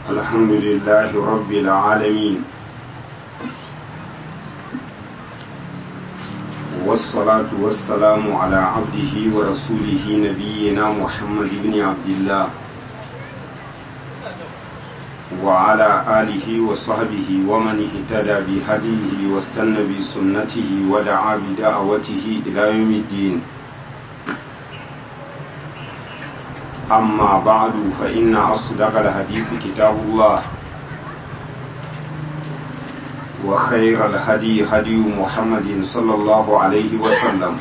الحمد لله رب العالمين والصلاة والسلام على عبده ورسوله نبينا محمد بن عبد الله وعلى آله وصحبه ومن اهتدى بهديه واستنى بسنته ودعا بدعوته إلى يوم الدين أما بعد فإن أصدق الحديث كتاب الله وخير الهدي هدي محمد صلى الله عليه وسلم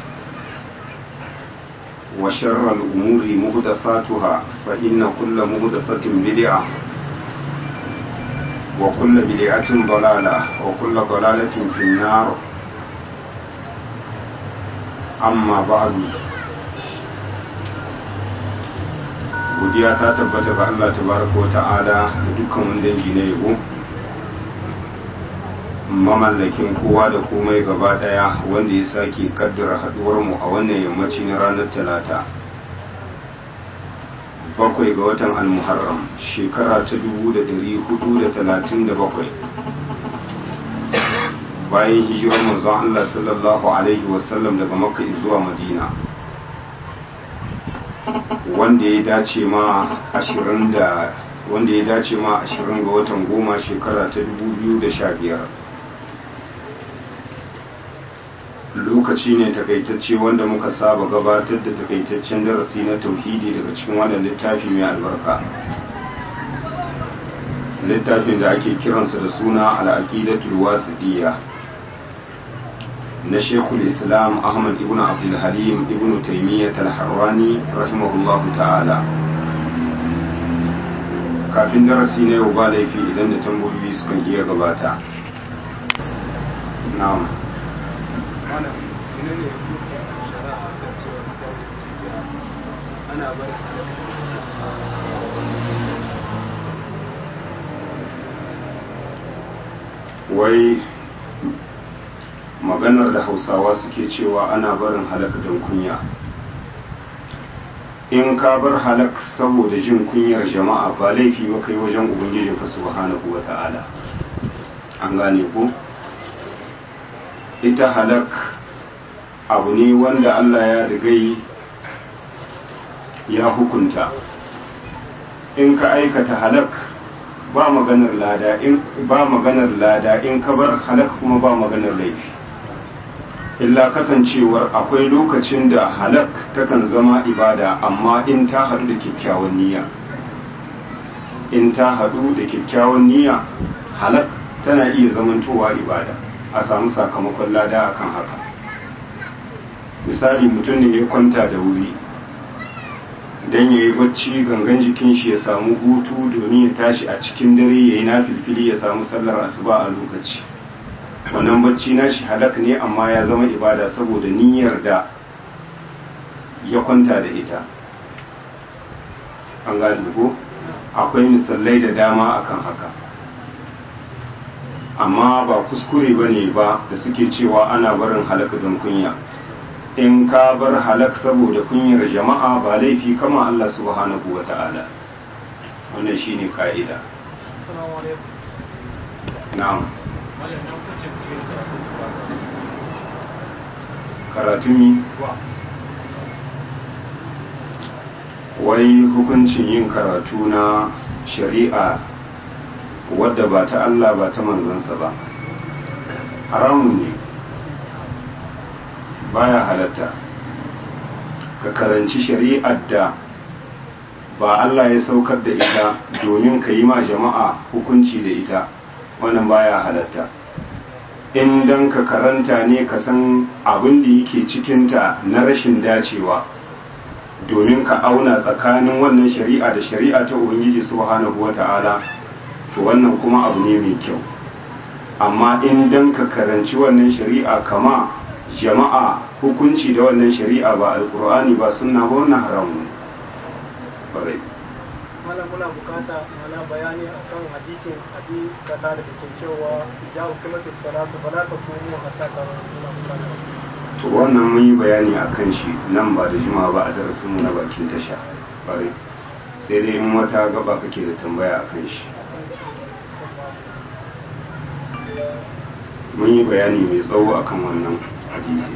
وشر الأمور مهدثاتها فإن كل مهدثة بدعة وكل بدعة ضلالة وكل ضلالة في النار أما بعد godiya ta tabbata ga Allah tabaraka wata'ala da dukkan wani dangi na yabo mamallakin kowa da komai gaba daya wanda ya sake kaddara haduwar mu a wannan yammaci na ranar talata bakwai ga watan almuharram shekara ta dubu da dari hudu da talatin da bakwai bayan hijirar manzon Allah sallallahu alaihi wasallam daga makka zuwa madina wanda ya dace ma ashirin da wanda ya dace ma ashirin ga watan goma shekara ta dubu biyu da sha biyar lokaci ne takaitacce wanda muka saba gabatar da takaitaccen darasi na tauhidi daga cikin wannan littafi mai albarka littafin da ake kiransa da suna al'aqidatul wasidiyya na shekul islam ahmad ibn abdulhalim ibn taimiyyat al-harrani rahimahullah ta'ala kafin darasi na yau ba laifi idan da tambayoyi sukan iya gabata na'am wai maganar da hausawa suke cewa ana barin halak don kunya in ka bar halak saboda jin kunyar jama'a ba laifi ba kai wajen ubangijin ka subhanahu wa ta'ala an gane ku ita halak abu ne wanda Allah ya rigai ya hukunta in ka aikata halak ba maganar lada in ba maganar lada in ka bar halak kuma ba maganar laifi illa kasancewar akwai lokacin da halak takan zama ibada amma in ta haɗu da kyakkyawan niyya in ta haɗu da kyakkyawan niyya halak tana iya zamantowa ibada a samu sakamakon lada akan haka misali mutum ne ya kwanta da wuri don ya yi bacci gangan jikin shi ya samu hutu domin ya tashi a cikin dare ya yi na filfili ya samu sallar asuba a lokaci wannan bacci na shi halak ne amma ya zama ibada saboda niyyar da ya kwanta da ita an gane ko akwai misalai da dama akan haka amma ba kuskure ba ne ba da suke cewa ana barin halak don kunya in ka bar halak saboda kunyar jama'a ba laifi kama Allah subhanahu wa ta'ala wannan shine ka'ida na'am karatun yi wai hukuncin yin karatu na shari'a wadda ba ta Allah ba ta manzansa ba haramun ne baya halatta ka karanci shari'ar da ba Allah ya saukar da ita domin ka yi ma jama'a hukunci da ita wannan baya halatta in dan ka karanta ne ka san abin da yake cikinta na rashin dacewa domin ka auna tsakanin wannan shari'a da shari'a ta ubangiji subhanahu wata'ala to wannan kuma abu ne mai kyau amma in dan ka karanci wannan shari'a kama jama'a hukunci da wannan shari'a ba alkur'ani ba sunna ba wannan haramun ne mana muna bukata mana bayani akan hadisin abi kata da ke cewa ya hukumatu salatu fala ta kuma hatta ta muna bukata to wannan mun yi bayani akan shi nan ba da jima ba a darasin mu na bakin tasha bare sai dai in wata gaba kake da tambaya akan shi mun yi bayani mai tsawo akan wannan hadisi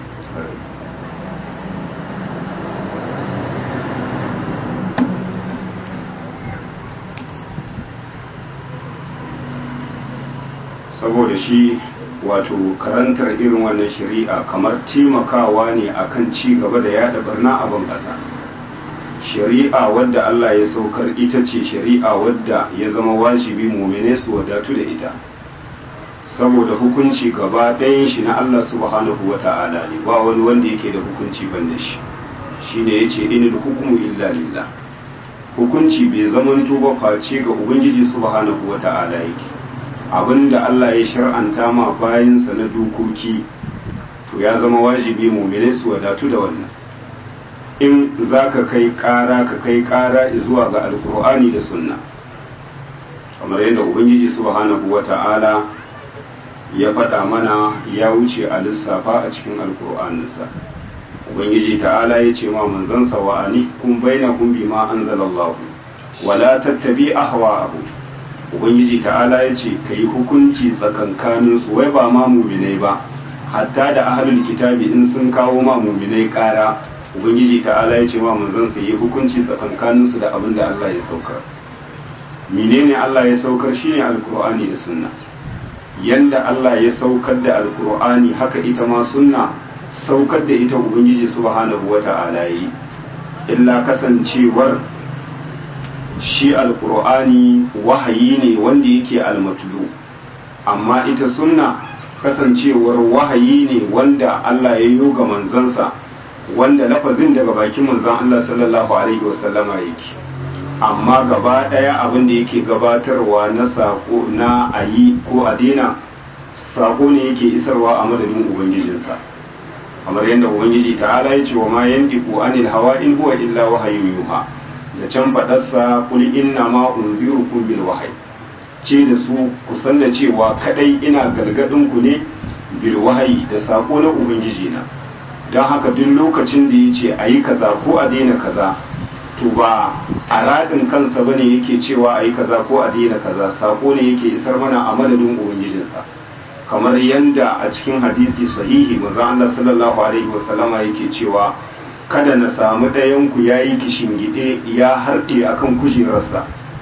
saboda shi wato karantar irin wannan shari'a kamar taimakawa ne akan ci gaba da yada barna a ban ƙasa shari'a wadda Allah ya saukar ita ce shari'a wadda ya zama wajibi mumine su wadatu da ita saboda hukunci gaba ɗayan shi na Allah subhanahu wa ta'ala ne ba wani wanda yake da hukunci ban da shi shine yace inil hukmu illa lillah hukunci bai zamanto ba face ga ubangiji subhanahu wa ta'ala yake abinda Allah ya shar'anta ma bayansa na dokoki to ya zama wajibi mumine su wadatu da wannan in za ka kai ƙara ka kai ƙara zuwa ga alkur'ani da sunna kamar yadda ubangiji subhanahu wa ta'ala ya faɗa mana ya wuce a lissafa a cikin alkur'aninsa ubangiji ta'ala ya ce ma manzansa wa ani kun baina kun bi ma anzalallahu wala tattabi ahwa'ahu ubangiji ta'ala ya ce ka yi hukunci tsakankaninsu wai ba ma muminai ba hatta da ahalul kitabi in sun kawo ma muminai kara ubangiji ta'ala ya ce ma manzon su yi hukunci tsakankaninsu da abin da Allah ya saukar menene Allah ya saukar shine alkur'ani da sunna yanda Allah ya saukar da alkur'ani haka ita ma sunna saukar da ita ubangiji subhanahu wata'ala yi illa kasancewar shi alkur'ani wahayi ne wanda yake almatulu amma ita sunna kasancewar wahayi ne wanda Allah ya yi ga manzansa wanda lafazin daga bakin manzan Allah sallallahu alaihi wasallama yake amma gaba daya abin da yake gabatarwa na sako na ayi ko a daina sako ne yake isarwa a madadin ubangijinsa kamar yadda ubangiji ta'ala ya ce wa ma yandiku anil hawa in huwa illa wahayin yuha da can faɗarsa kuli inna ma unzirukum bil wahyi ce da su ku san da cewa kadai ina galgadin ku ne bil wahyi da sako na ubangiji na don haka duk lokacin da yace ayi kaza ko a daina kaza to ba a radin kansa bane yake cewa ayi kaza ko a daina kaza sako ne yake isar mana a madadin ubangijinsa kamar yanda a cikin hadisi sahihi manzo Allah sallallahu alaihi wasallama yake cewa kada na samu ɗayanku ya yi gide ya harɗe a kan kujerarsa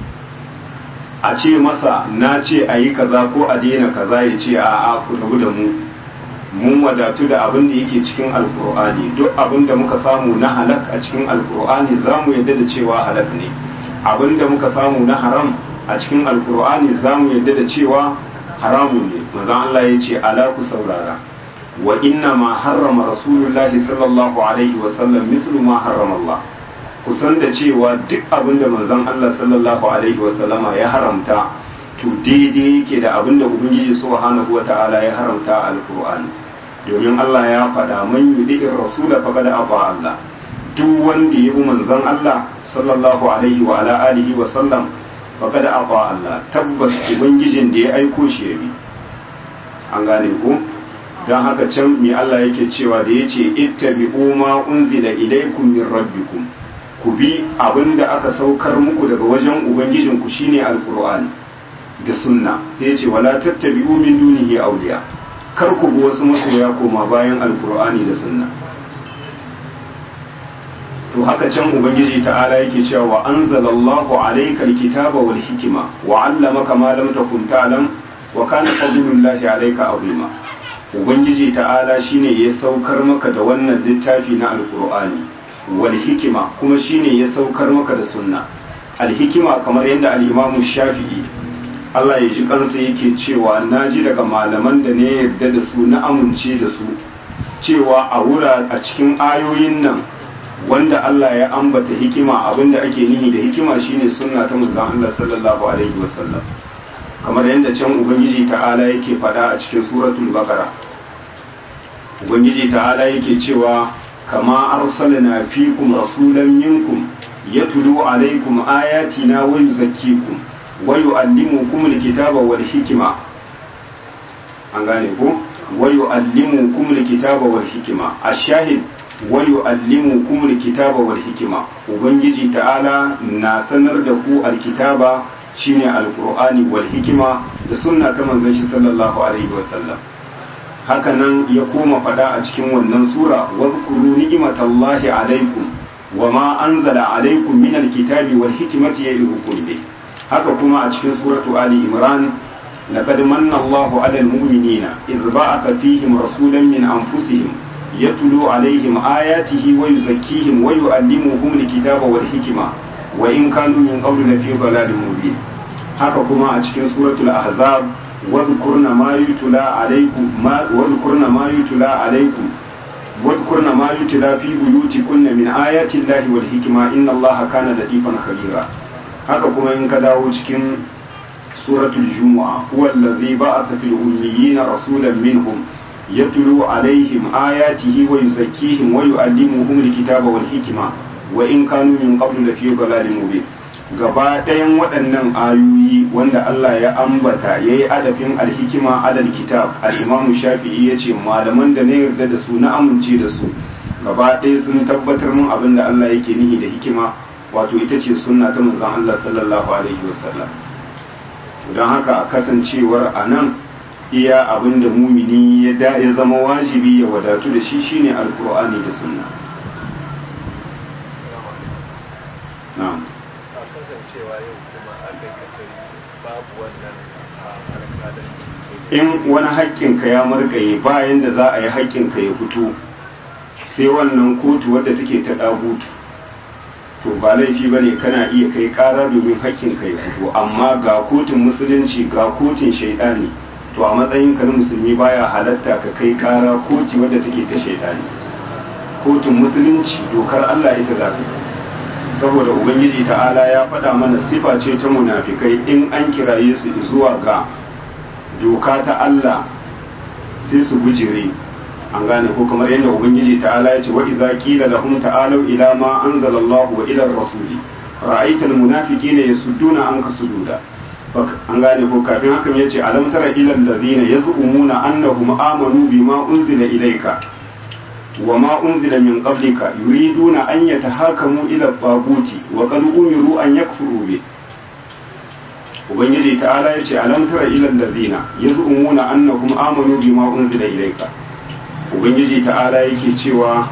a ce masa na ce a yi kaza ko a daina kaza ya ce a a ku rabu da mu mun wadatu da abin da yake cikin alkur'ani duk abin da muka samu na halak a cikin alkur'ani za mu yadda da cewa halak ne abin da muka samu na haram a cikin alkur'ani za mu yadda da cewa haramun ne manzon Allah ya ce ala ku saurara wa inna ma harrama rasulullahi sallallahu alaihi wa sallam mithlu ma harrama Allah kusan da cewa duk abin da manzon Allah sallallahu alaihi wa sallama ya haramta to daidai yake da abin da ubangiji subhanahu wa ta'ala ya haramta a alqur'ani domin Allah ya faɗa man yudi'ir rasula faqad aba Allah duk wanda ya bi manzon Allah sallallahu alaihi wa ala alihi wa sallam faqad aba Allah tabbas ubangijin da ya aiko shi ya bi an gane ku don haka can mai Allah yake cewa da ya ce ittabi'u ma unzila ilaikum min rabbikum ku bi abinda aka saukar muku daga wajen ubangijinku shine alqur'ani da sunna sai ya ce wala tattabi'u min dunihi awliya kar ku bi wasu masoya koma bayan alqur'ani da sunna to haka can ubangiji ta'ala yake cewa wa anzalallahu alayka alkitaba wal hikma wa 'allamaka ma lam takun ta'lam wa kana fadlullahi alayka azima ubangiji ta'ala shine ya saukar maka da wannan littafi na alkur'ani wal hikima kuma shine ya saukar maka da sunna alhikima kamar yadda al-imamu shafi'i Allah ya ji kansa yake cewa na ji daga malaman da ne yarda da su na amince da su cewa a wura a cikin ayoyin nan wanda Allah ya ambata hikima abinda ake nihi da hikima shine sunna ta manzon Allah sallallahu alaihi wasallam kamar yadda can ubangiji ta'ala yake fada a cikin suratul baqara ubangiji ta'ala yake cewa kama arsalna fikum rasulan minkum yatlu alaikum ayatina wa yuzakkikum wa yu'allimukum alkitaba wal hikma an gane ko wa yu'allimukum alkitaba wal hikma ash-shahid wa yu'allimukum alkitaba wal hikma ubangiji ta'ala na sanar da ku alkitaba shine alqur'ani wal hikima da sunna ta manzon shi sallallahu alaihi wasallam haka nan ya koma fada a cikin wannan sura wadhkuru ni'matallahi alaikum wama anzala alaikum min alkitabi wal hikmati ya'idukum bih haka kuma a cikin suratu ali imran laqad manna Allahu 'alal mu'minina idh ba'atha fihim rasulan min anfusihim yatlu 'alaihim ayatihi wa yuzakkihim wa yu'allimuhum alkitaba wal hikma wa in kanu min qablu lafi dhalalin mubin haka kuma a cikin suratul ahzab wadhkurna ma yutla 'alaykum ma wadhkurna ma yutla 'alaykum wadhkurna ma yutla fi buyutikunna min ayati Allahi wal hikma inna Allaha kana latifan khabira haka kuma in ka dawo cikin suratul jumu'a huwa allazi ba'atha fil ummiyina rasulan minhum yatlu alaihim ayatihi wa yuzakkihim wa yu'allimuhum alkitaba wal hikma wa in kanu min qablu lafi dhalalin mubin gaba ɗayan waɗannan ayoyi wanda Allah ya ambata yayi adafin alhikima alal kitab al-imamu shafi'i yace malaman da na yarda da su na amince da su gaba ɗaya sun tabbatar mun abin da Allah yake nihi da hikima wato ita ce sunna ta manzon Allah sallallahu alaihi wasallam don haka kasancewar a nan iya abin da mumini ya ya zama wajibi ya wadatu da shi shine alkur'ani da sunna na'am a kasancewa yau kuma a kai katari babu wannan alƙalanci in wani haƙƙinka ya margaye bayan da za a yi haƙƙinka ya fito sai wannan kotu wadda take ta ɗagutu to ba laifi ba ne kana iya kai ƙara domin haƙƙinka ya fito amma ga kotun musulunci ga kotun shaidani to a matsayin ka na musulmi baya halatta ka kai ƙara koti wadda take ta shaidani kotun musulunci dokar Allah ita za ka saboda ubangiji ta'ala ya faɗa mana sifa ce ta munafikai in an kiraye su zuwa ga doka ta Allah sai su gujire an gane ko kamar yadda ubangiji ta'ala ya ce wa idza qila lahum ta'alu ila ma anzala Allah wa ila ar-rasuli ra'aita al-munafiqina yasudduna anka sududa an gane ko kafin hakan yace alam tara ila allazina yaz'umuna annahum amanu bima unzila ilayka wa ma unzila min qablika yuriduna an yatahakamu ila at-taguti wa qad umiru an yakfuru bihi ubangiji ta'ala ya ce alam tara ilal ladina yaz'umuna annahum amanu bima unzila ilayka ubangiji ta'ala yake cewa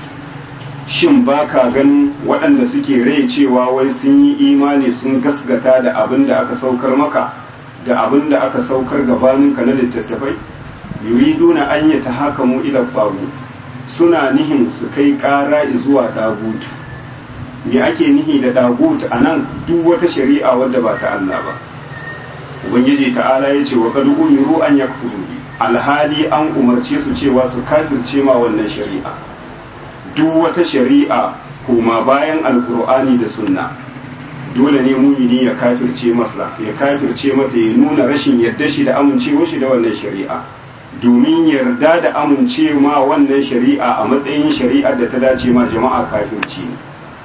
shin baka ganin waɗanda suke rai cewa wai sun yi imani sun gasgata da abin da aka saukar maka da abin da aka saukar gabaninka na littattafai yuriduna an yi ta haka mu ila babu suna nihin su kai ƙara zuwa ɗagutu me ake nihi da ɗagutu a nan duk wata shari'a wadda ba ta Allah ba ubangiji ta'ala ya ce wa kad umiru an yakfuru alhali an umarce su cewa su kafirce ma wannan shari'a duk wata shari'a kuma bayan alkur'ani da sunna dole ne mumini ya kafirce masa ya kafirce mata ya nuna rashin yarda shi da amincewa shi da wannan shari'a domin yarda da amincewa wannan shari'a a matsayin shari'ar da ta dace ma jama'a kafirci ne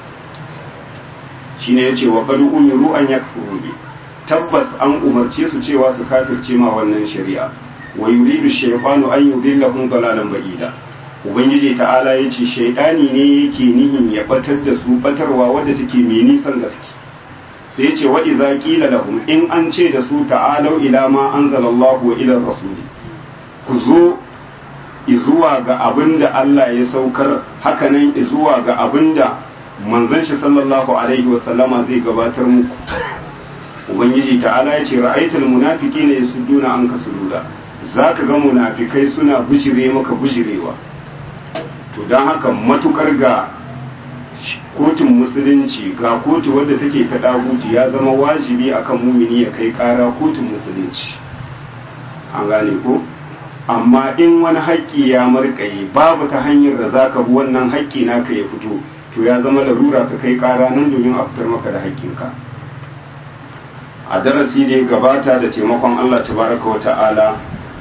shine yace wa qad umiru an yakfuru bi tabbas an umarce su cewa su kafirce ma wannan shari'a wa yuridu shaytanu an yudillahum dalalan ba'ida ubangiji ta'ala yace shaytani ne yake nihin ya batar da su batarwa wadda take mai nisan gaske sai yace wa idza qila lahum in an ce da su ta'alu ila ma anzalallahu wa ila rasuli ku zo izuwa ga abinda Allah ya saukar hakanan izuwa ga abinda manzon shi sallallahu alaihi wasallama zai gabatar muku ubangiji ta'ala ya ce ra'aitul munafiqina yasudduna anka sududa zaka ga munafikai suna bujire maka bujirewa to dan haka matukar ga kotun musulunci ga kotu wadda take ta daguti ya zama wajibi akan mumini ya kai kara kotun musulunci an gane ko amma in wani haƙƙi ya marƙaye babu ta hanyar da zaka bi wannan haƙƙi naka ya fito to ya zama larura ka kai kara nan domin a fitar maka da haƙƙinka a darasi da ya gabata da taimakon Allah tabaraka wa ta'ala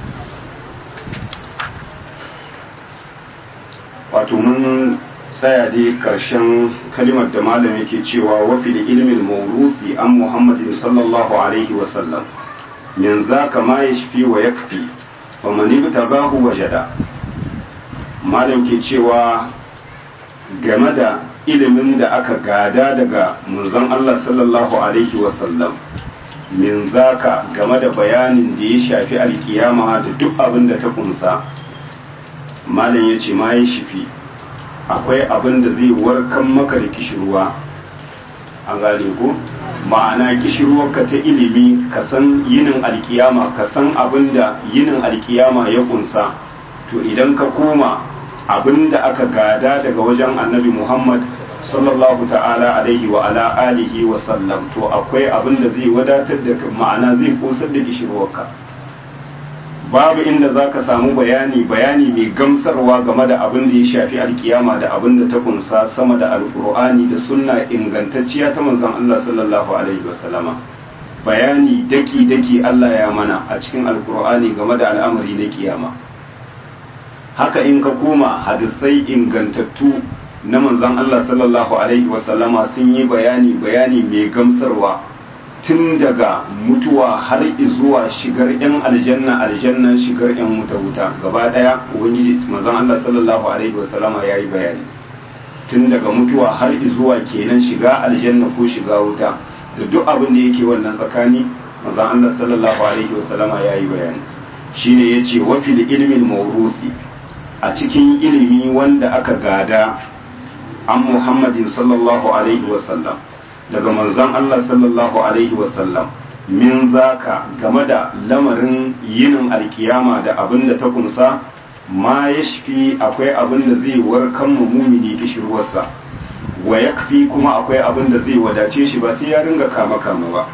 wato mun tsaya dai karshen kalimar da malam yake cewa wafi da ilimin maurufi an muhammadin sallallahu alaihi wasallam min za ka ma ya shafi wa ya kafi wa mani ta gahu wajada malam ke cewa game da ilimin da aka gada daga munzon Allah sallallahu alaihi wasallam min zaka game da bayanin da ya shafi alkiyama da duk abin da ta kunsa malam ya ce ma ya shifi akwai abin da zai warkan maka da kishirwa an gane ko ma'ana kishirwarka ta ilimi ka san yinin alkiyama ka san abin da yinin alkiyama ya kunsa to idan ka koma abin da aka gada daga wajen annabi muhammad sallallahu ta'ala alaihi wa ala alihi wa sallam to akwai abin da zai wadatar da ma'ana zai kosar da kishirwarka babu inda za ka samu bayani bayani mai gamsarwa game da abin da ya shafi alkiyama da abin da ta kunsa sama da alkur'ani da sunna ingantacciya ta manzon Allah sallallahu alaihi wasallama bayani daki daki Allah ya mana a cikin alkur'ani game da al'amari na kiyama haka in ka koma hadisai ingantattu na manzon Allah sallallahu alaihi wasallama sun yi bayani bayani mai gamsarwa tun daga mutuwa har zuwa shigar yan aljanna aljanna shigar yan wuta wuta gaba daya ubangiji manzon Allah sallallahu alaihi wasallama yayi bayani tun daga mutuwa har zuwa kenan shiga aljanna ko shiga wuta da duk abin da yake wannan tsakani manzon Allah sallallahu alaihi wasallama yayi bayani shine yace wa fil ilmi mawruthi a cikin ilimi wanda aka gada an Muhammadin sallallahu alaihi wasallam daga manzon Allah sallallahu alaihi wasallam min zaka game da lamarin yinin alkiyama da abin da ta kunsa ma ya shafi akwai abin da zai warkan mu mumini kishirwarsa wa yakfi kuma akwai abin da zai wadace shi ba sai ya ringa kama kama ba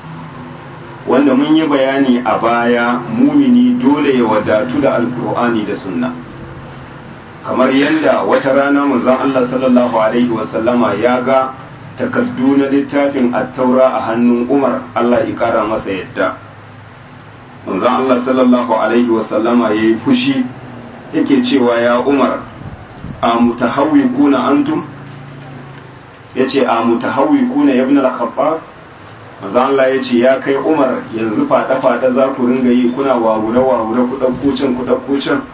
wanda mun yi bayani a baya mumini dole ya wadatu da alkur'ani da sunna kamar yadda wata rana manzon Allah sallallahu alaihi wasallama ya ga takaddu na littafin attaura a hannun Umar Allah ya kara masa yadda manzon Allah sallallahu alaihi wasallama ya yi fushi yake cewa ya Umar a mutahawwikuna antum yace a mutahawwikuna ibn al-Khattab manzon Allah ya ce ya kai Umar yanzu fada fada za ku ringa yi kuna wawure wawure ku dauko can ku dauko can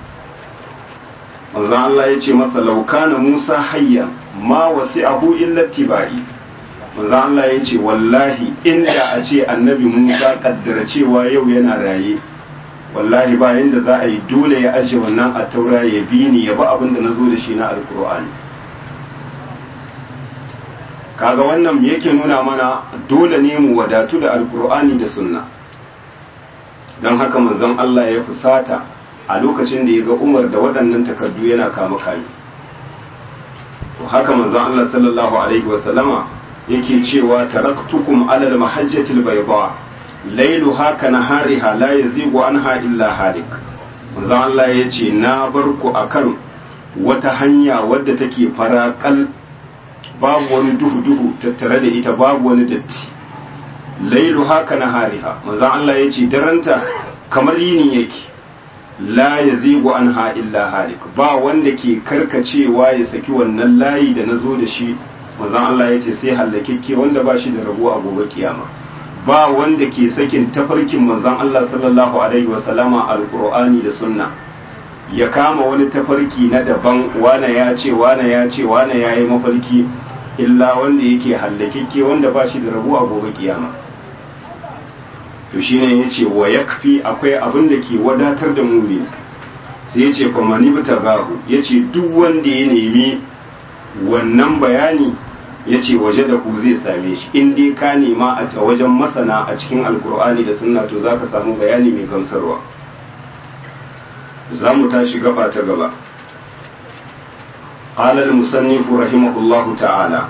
manzon Allah ya ce masa laukana Musa hayya ma wasi'ahu illa tibai manzon Allah ya ce wallahi inda a ce annabi Musa kaddara cewa yau yana raye wallahi ba yanda za a yi dole ya aje wannan a taura ya bi ni ya ba abin da nazo da shi na alkur'ani kaga wannan yake nuna mana dole ne mu wadatu da alkur'ani da sunna don haka manzon Allah ya fusata a lokacin da ya ga umar da waɗannan takardu yana kama kame to haka manzon Allah sallallahu alaihi wasallama yake cewa taraktukum alal mahajjatil bayda lailuha ka nahariha la yazigu anha illa halik manzon Allah ya ce na bar ku akan wata hanya wadda take farakal babu wani duhu duhu tattare da ita babu wani datti lailuha ka nahariha manzon Allah ya ce daranta kamar yini yake la ya zigu an illa halik ba wanda ke karkacewa ya saki wannan layi da na zo da shi manzon Allah ya ce sai hallakekke wanda ba shi da rabo a gobe kiyama ba wanda ke sakin tafarkin manzon Allah sallallahu alaihi wasallama alqur'ani da sunna ya kama wani tafarki na daban wane ya ce wane ya ce wane ya yi mafarki illa wanda yake hallakekke wanda ba shi da rabo a gobe kiyama to shine yace wa yakfi akwai abin da ke wadatar da mumini sai yace fa mani gahu yace duk wanda ya nemi wannan bayani yace waje da ku zai same shi in dai ka nema a wajen masana a cikin alkur'ani da sunna to zaka samu bayani mai gamsarwa za mu tashi gaba ta gaba قال المصنف رحمه الله تعالى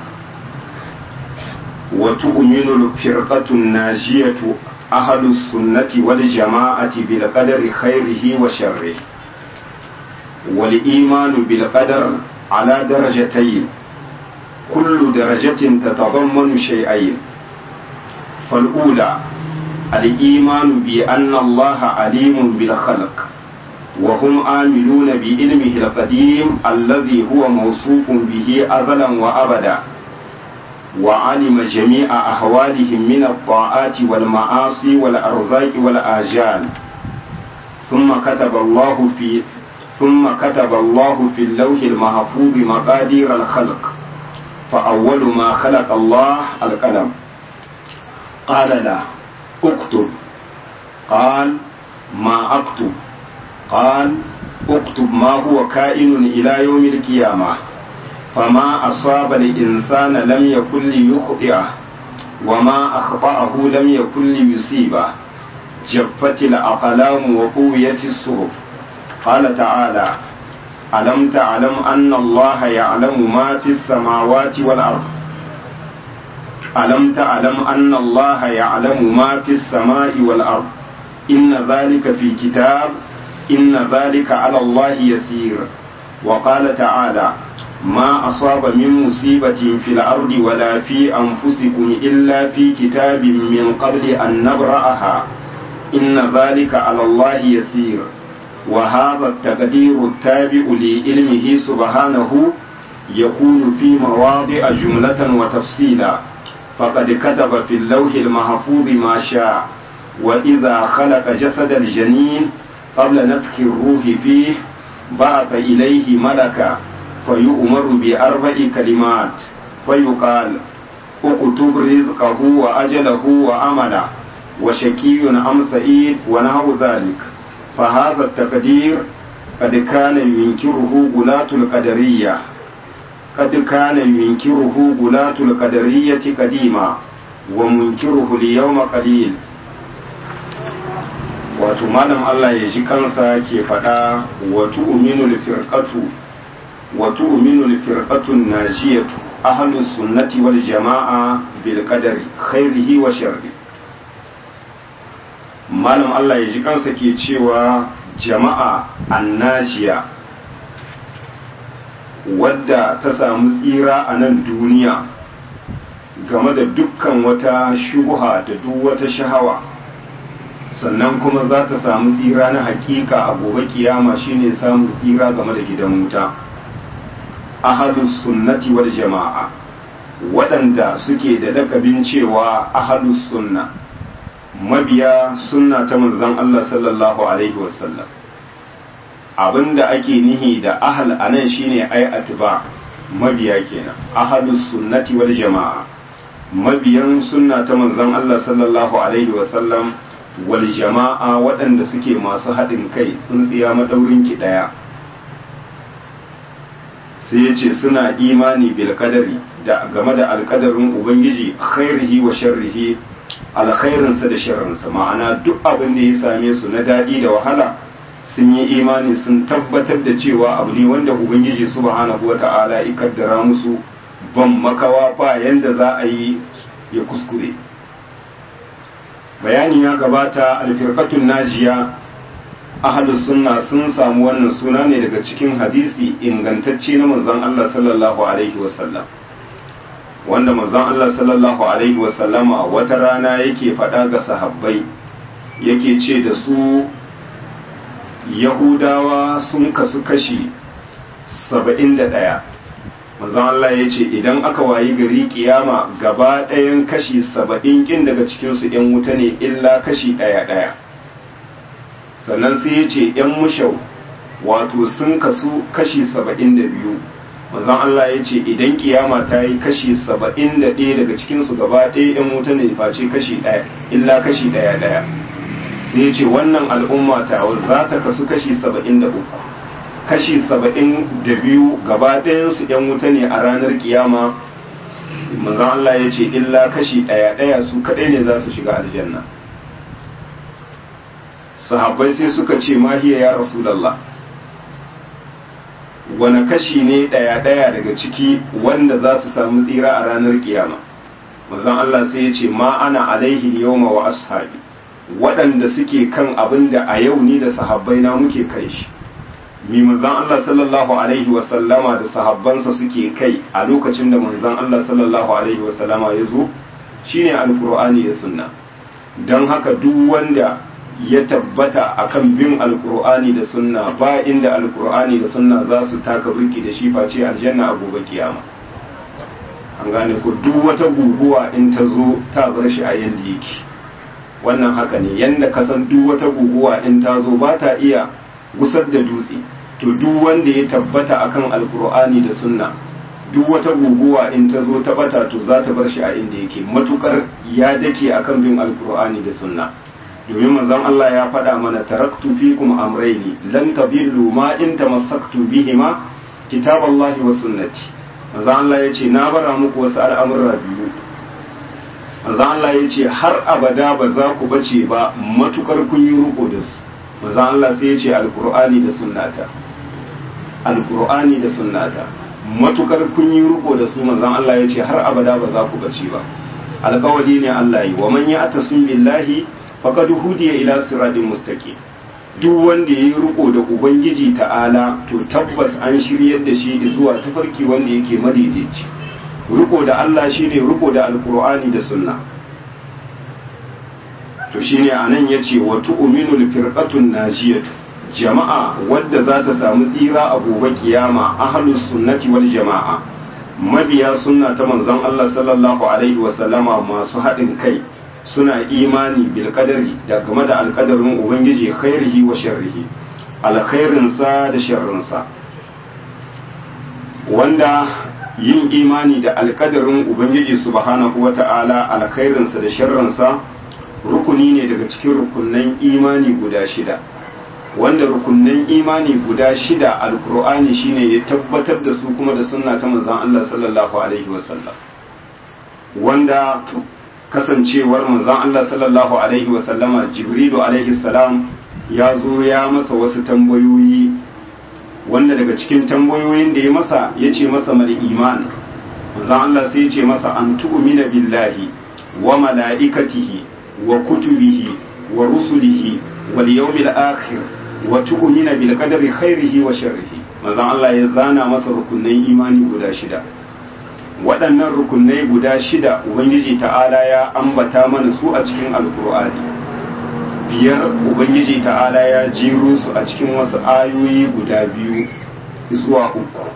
وتؤمن الفرقة الناجية أهل السنة والجماعة بالقدر خيره وشره والإيمان بالقدر على درجتين كل درجة تتضمن شيئين فالأولى الإيمان بأن الله عليم بالخلق وهم آمنون بعلمه القديم الذي هو موصوف به أزلا وأبدا وعلم جميع أحوالهم من الطاعات والمعاصي والأرزاق والآجال ثم كتب الله في ثم كتب الله في اللوح المحفوظ مقادير الخلق فأول ما خلق الله القلم قال له اكتب قال ما اكتب قال اكتب ما هو كائن الى يوم القيامه فما اصاب الانسان لم يكن ليخطئه وما اخطاه لم يكن ليصيبه جفت الاقلام وقويت الصحف قال تعالى ألم تعلم أن الله يعلم ما في السماوات والأرض ألم تعلم أن الله يعلم ما في السماء والأرض إن ذلك في كتاب إن ذلك على الله يسير وقال تعالى ما أصاب من مصيبة في الأرض ولا في أنفسكم إلا في كتاب من قبل أن نبرأها إن ذلك على الله يسير وهذا التقدير التابع لعلمه سبحانه يكون في مواضع جملة وتفصيلا فقد كتب في اللوح المحفوظ ما شاء وإذا خلق جسد الجنين قبل نفخ الروح فيه بعث إليه ملكا فيؤمر بأربع كلمات فيقال اكتب رزقه وأجله وأمله وشكي أم سعيد ونحو ذلك فهذا التقدير قد كان ينكره غلاة القدرية قد كان ينكره غلاة القدرية قديما ومنكره اليوم قليل wato malam Allah ya ji kansa ke faɗa wato uminul firqatu wato uminul firqatun najiyatu ahlus sunnati wal jama'a bil qadari khairihi wa sharri malam Allah ya ji kansa ke cewa jama'a annajiya wadda ta samu tsira a nan duniya game da dukkan wata shubuha da duk wata shahawa sannan kuma za ta samu tsira na hakika a gobe kiyama shine samun tsira game da gidan wuta ahadus sunnati wal jama'a waɗanda suke da lakabin cewa ahadus sunna mabiya sunna ta manzon Allah sallallahu alaihi wasallam abinda ake nihi da ahal anan shine ai atba mabiya kenan ahalus sunnati wal jama'a mabiyan sunna ta manzon Allah sallallahu alaihi wasallam wal jama'a waɗanda suke masu haɗin kai tsintsiya madaurin ki ɗaya sai ya ce suna imani bil qadari da game da alƙadarin ubangiji khairihi wa sharrihi alkhairinsa da sharrinsa ma'ana duk abin da ya same su na daɗi da wahala sun yi imani sun tabbatar da cewa abu ne wanda ubangiji subhanahu wa ta'ala ya kaddara musu ban makawa ba yanda za a yi ya kuskure bayani ya gabata alfirqatun najiya ahlus sunna sun samu wannan suna ne daga cikin hadisi ingantacce na manzon Allah sallallahu alaihi wasallam wanda manzon Allah sallallahu alaihi wasallama wata rana yake faɗa ga sahabbai yake ce da su yahudawa sun kasu kashi saba'in da ɗaya manzon Allah ya ce idan aka wayi gari kiyama gaba ɗayan kashi saba'in ƙin daga cikinsu ‘yan wuta ne illa kashi ɗaya ɗaya sannan sai ya ce ‘yan mushau wato sun kasu kashi saba'in da biyu manzon Allah ya ce idan kiyama ta yi kashi saba'in da ɗaya daga cikinsu gaba ɗaya ‘yan wuta ne face kashi ɗaya illa kashi ɗaya ɗaya sai ya ce wannan al'umma ta za ta kasu kashi saba'in da uku kashi saba'in da biyu gaba ɗayansu ‘yan wuta ne a ranar kiyama manzon Allah ya ce illa kashi ɗaya ɗaya su kaɗai ne za su shiga aljanna sahabbai sai suka ce mahiya ya rasulallah wani kashi ne ɗaya-ɗaya daga ciki wanda za su samu tsira a ranar kiyama manzon Allah sai ya ce ma ana alaihi yawma wa ashabi waɗanda suke kan abin da a yau ni da sahabbai na muke kai shi mi manzon Allah sallallahu alaihi wa sallama da sahabbansa suke kai a lokacin da manzon Allah sallallahu alaihi wa sallama ya zo shine alqur'ani da sunna don haka duk wanda ya tabbata akan bin alkur'ani da sunna ba inda alkur'ani da sunna za su taka burki da shi face aljanna a gobe kiyama an gane ku duk wata guguwa in ta zo ta bar shi a yanda yake wannan haka ne yanda ka san duk wata guguwa in ta zo ba ta iya gusar da dutse to duk wanda ya tabbata akan alkur'ani da sunna duk wata guguwa in ta zo ta bata to za ta bar shi a inda yake matukar ya dake akan bin alkur'ani da sunna domin manzon Allah ya faɗa mana taraktu fikum amrayni lan tadillu ma in tamassaktu bihima kitaballahi wa sunnati manzon Allah yace na bara muku wasu al'amurra biyu manzon Allah yace har abada ba za ku bace ba matukar kun yi ruko da su manzon Allah sai yace alkur'ani da sunnata alkur'ani da sunnata matukar kun yi riko da su manzon Allah ya ce har abada ba za ku bace ba alƙawari ne Allah yi wa man ya atasim billahi faqad hudiya ila siratin mustaqim duk wanda yayi riko da ubangiji ta'ala to tabbas an shiryar da shi zuwa tafarki wanda yake madaidaici riko da Allah shine riko da alqur'ani da sunna to shine anan yace wa tu'minul firqatun najiyatu jama'a wadda za ta samu tsira a gobe kiyama ahlus sunnati wal jama'a mabiya sunna ta manzon Allah sallallahu alaihi wa sallama masu haɗin kai suna imani bil qadari da game da alqadarin ubangiji khairihi wa sharrihi alkhairin sa da sharrin sa wanda yin imani da alqadarin ubangiji subhanahu wata'ala alkhairin sa da sharrin sa rukuni ne daga cikin rukunnan imani guda shida wanda rukunnan imani guda shida alkur'ani shine ya tabbatar da su kuma da sunna ta manzon Allah sallallahu alaihi wasallam wanda kasancewar manzon Allah sallallahu alaihi wasallama jibrilu alaihi salam ya zo ya masa wasu tambayoyi wanda daga cikin tambayoyin da ya masa ya ce masa mal iman manzon Allah sai ya ce masa an tu'mina billahi wa mala'ikatihi wa kutubihi wa rusulihi wal yawmil akhir wa tu'mina bil qadari khairihi wa sharrihi manzon Allah ya zana masa rukunnan imani guda shida waɗannan rukunai guda shida ubangiji ta'ala ya ambata mana su a cikin alkur'ani biyar ubangiji ta'ala ya jiro su a cikin wasu ayoyi guda biyu zuwa uku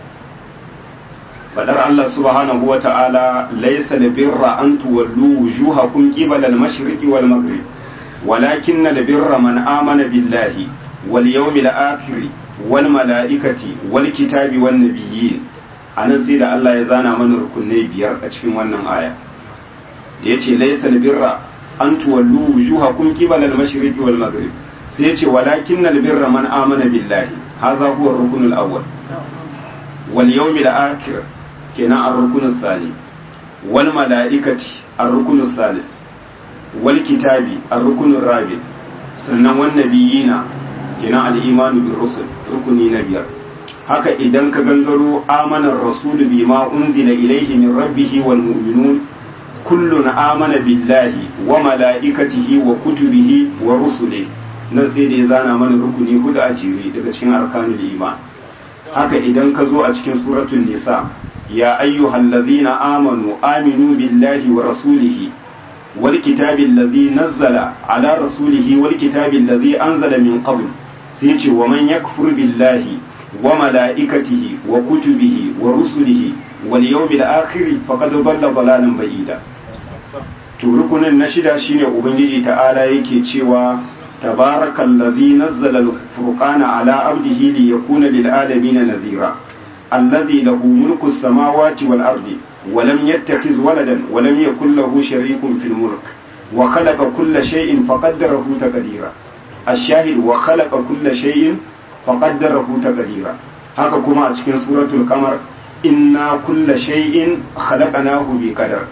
fadar Allah subhanahu wa ta'ala laysa birra an tuwallu wujuhakum qibala al-mashriqi wal maghrib ولكن البر من آمن بالله واليوم الآخر والملائكة والكتاب والنبيين anan sai da Allah ya zana mana rukunai biyar a cikin wannan aya da yace laysa birra an tuwallu wujuhakum qibala al-mashriqi wal maghrib sai yace walakin al-birra man amana billahi hadha huwa ar-rukn al-awwal wal yawm al-akhir kenan ar-rukn al-thani wal malaikati ar-rukn al-thalith wal kitabi ar-rukn ar-rabi sannan wan nabiyina kenan al-imanu bir rusul rukuni na biyar haka idan ka gangaro amanar rasul bima unzila ilayhi min rabbih wal mu'minun kullun amana billahi wa malaikatihi wa kutubihi wa rusulihi nan sai da ya zana mana rukuni hudu a jere daga cikin arkanul iman haka idan ka zo a cikin suratul nisa ya ayyuhallazina amanu aminu billahi wa rasulihi والكتاب الذي نزل على رسوله والكتاب الذي أنزل من قبل سيتي ومن يكفر بالله وملائكته وكتبه ورسله واليوم الآخر فقد ضل ضلالا بعيدا to rukunin na shida shine ubangiji ta'ala yake cewa tabarakallazi nazzala al-furqana ala abdihi liyakuna lil alamin nadhira alladhi lahu mulku as-samawati wal ardi ولم يتخذ ولدا ولم يكن له شريك في الملك وخلق كل شيء فقدره تقديرا الشاهد وخلق كل شيء فقدره تقديرا haka kuma a cikin suratul kamar inna kulla shay'in khalaqnahu bi qadar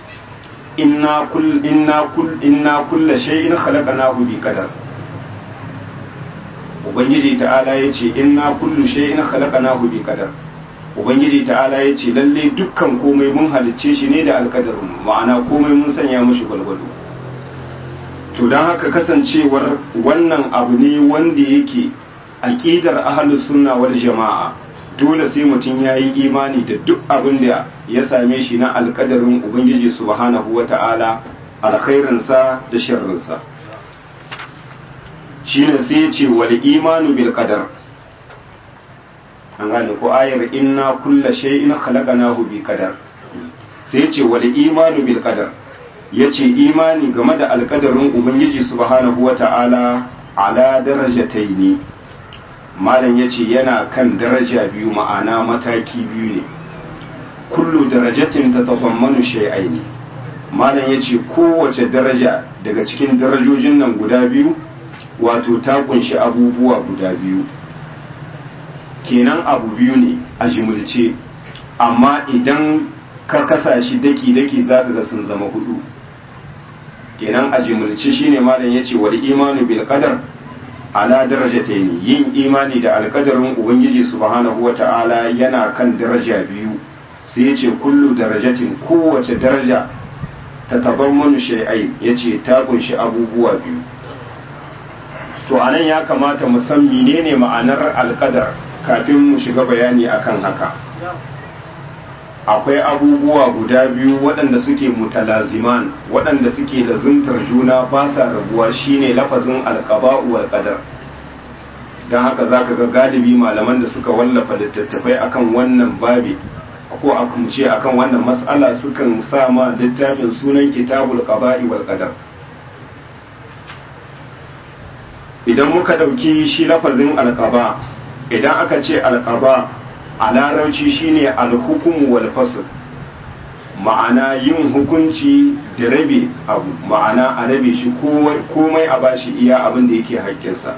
inna kull inna kull inna kulla shay'in khalaqnahu bi qadar ubangiji ta'ala yace inna kullu shay'in khalaqnahu bi qadar ubangiji ta'ala ya ce lalle dukkan komai mun halicce shi ne da alkadarin ma'ana komai mun sanya mushi gwalgwado to don haka kasancewar wannan abu ne wanda yake aƙidar ahlus sunna wal jama'a dole sai mutum ya yi imani da duk abin da ya same shi na alkadarin ubangiji subhanahu wa ta'ala alkhairinsa da sharrinsa shine sai ya ce wal imanu bil qadar an gane ko ayar inna kulla shay'in khalaqnahu bi qadar sai yace wal imanu bil qadar yace imani game da alkadarin ubangiji subhanahu wata'ala ala darajataini malam yace yana kan daraja biyu ma'ana mataki biyu ne kullu darajatin tatadammanu shay'aini malam yace kowace daraja daga cikin darajojin nan guda biyu wato ta kunshi abubuwa guda biyu kenan abu biyu ne a jimilce amma idan ka kasa shi daki-daki za ka ga sun zama hudu kenan a jimilce shine malam yace wal imanu bil qadar ala darajataini yin imani da alkadarin ubangiji subhanahu wata'ala yana kan daraja biyu sai yace kullu darajatin kowace daraja ta tabammanu shay'ai yace ta kunshi abubuwa biyu to anan ya kamata mu san menene ma'anar alkadar kafin mu shiga bayani akan haka akwai abubuwa guda biyu waɗanda suke mutalaziman waɗanda suke da zuntar juna ba sa rabuwa shine lafazin alqaba'u wal qadar dan haka zaka ga galibi malaman da suka wallafa littattafai akan wannan babi ko akan ce akan wannan mas'ala sukan sa ma littafin sunan kitabul qaba'i wal qadar idan muka dauki shi lafazin alqaba idan aka ce alqaba a larauci shine alhukumu wal fasl ma'ana yin hukunci da rabe abu ma'ana a rabe shi komai a bashi iya abin da yake haƙƙinsa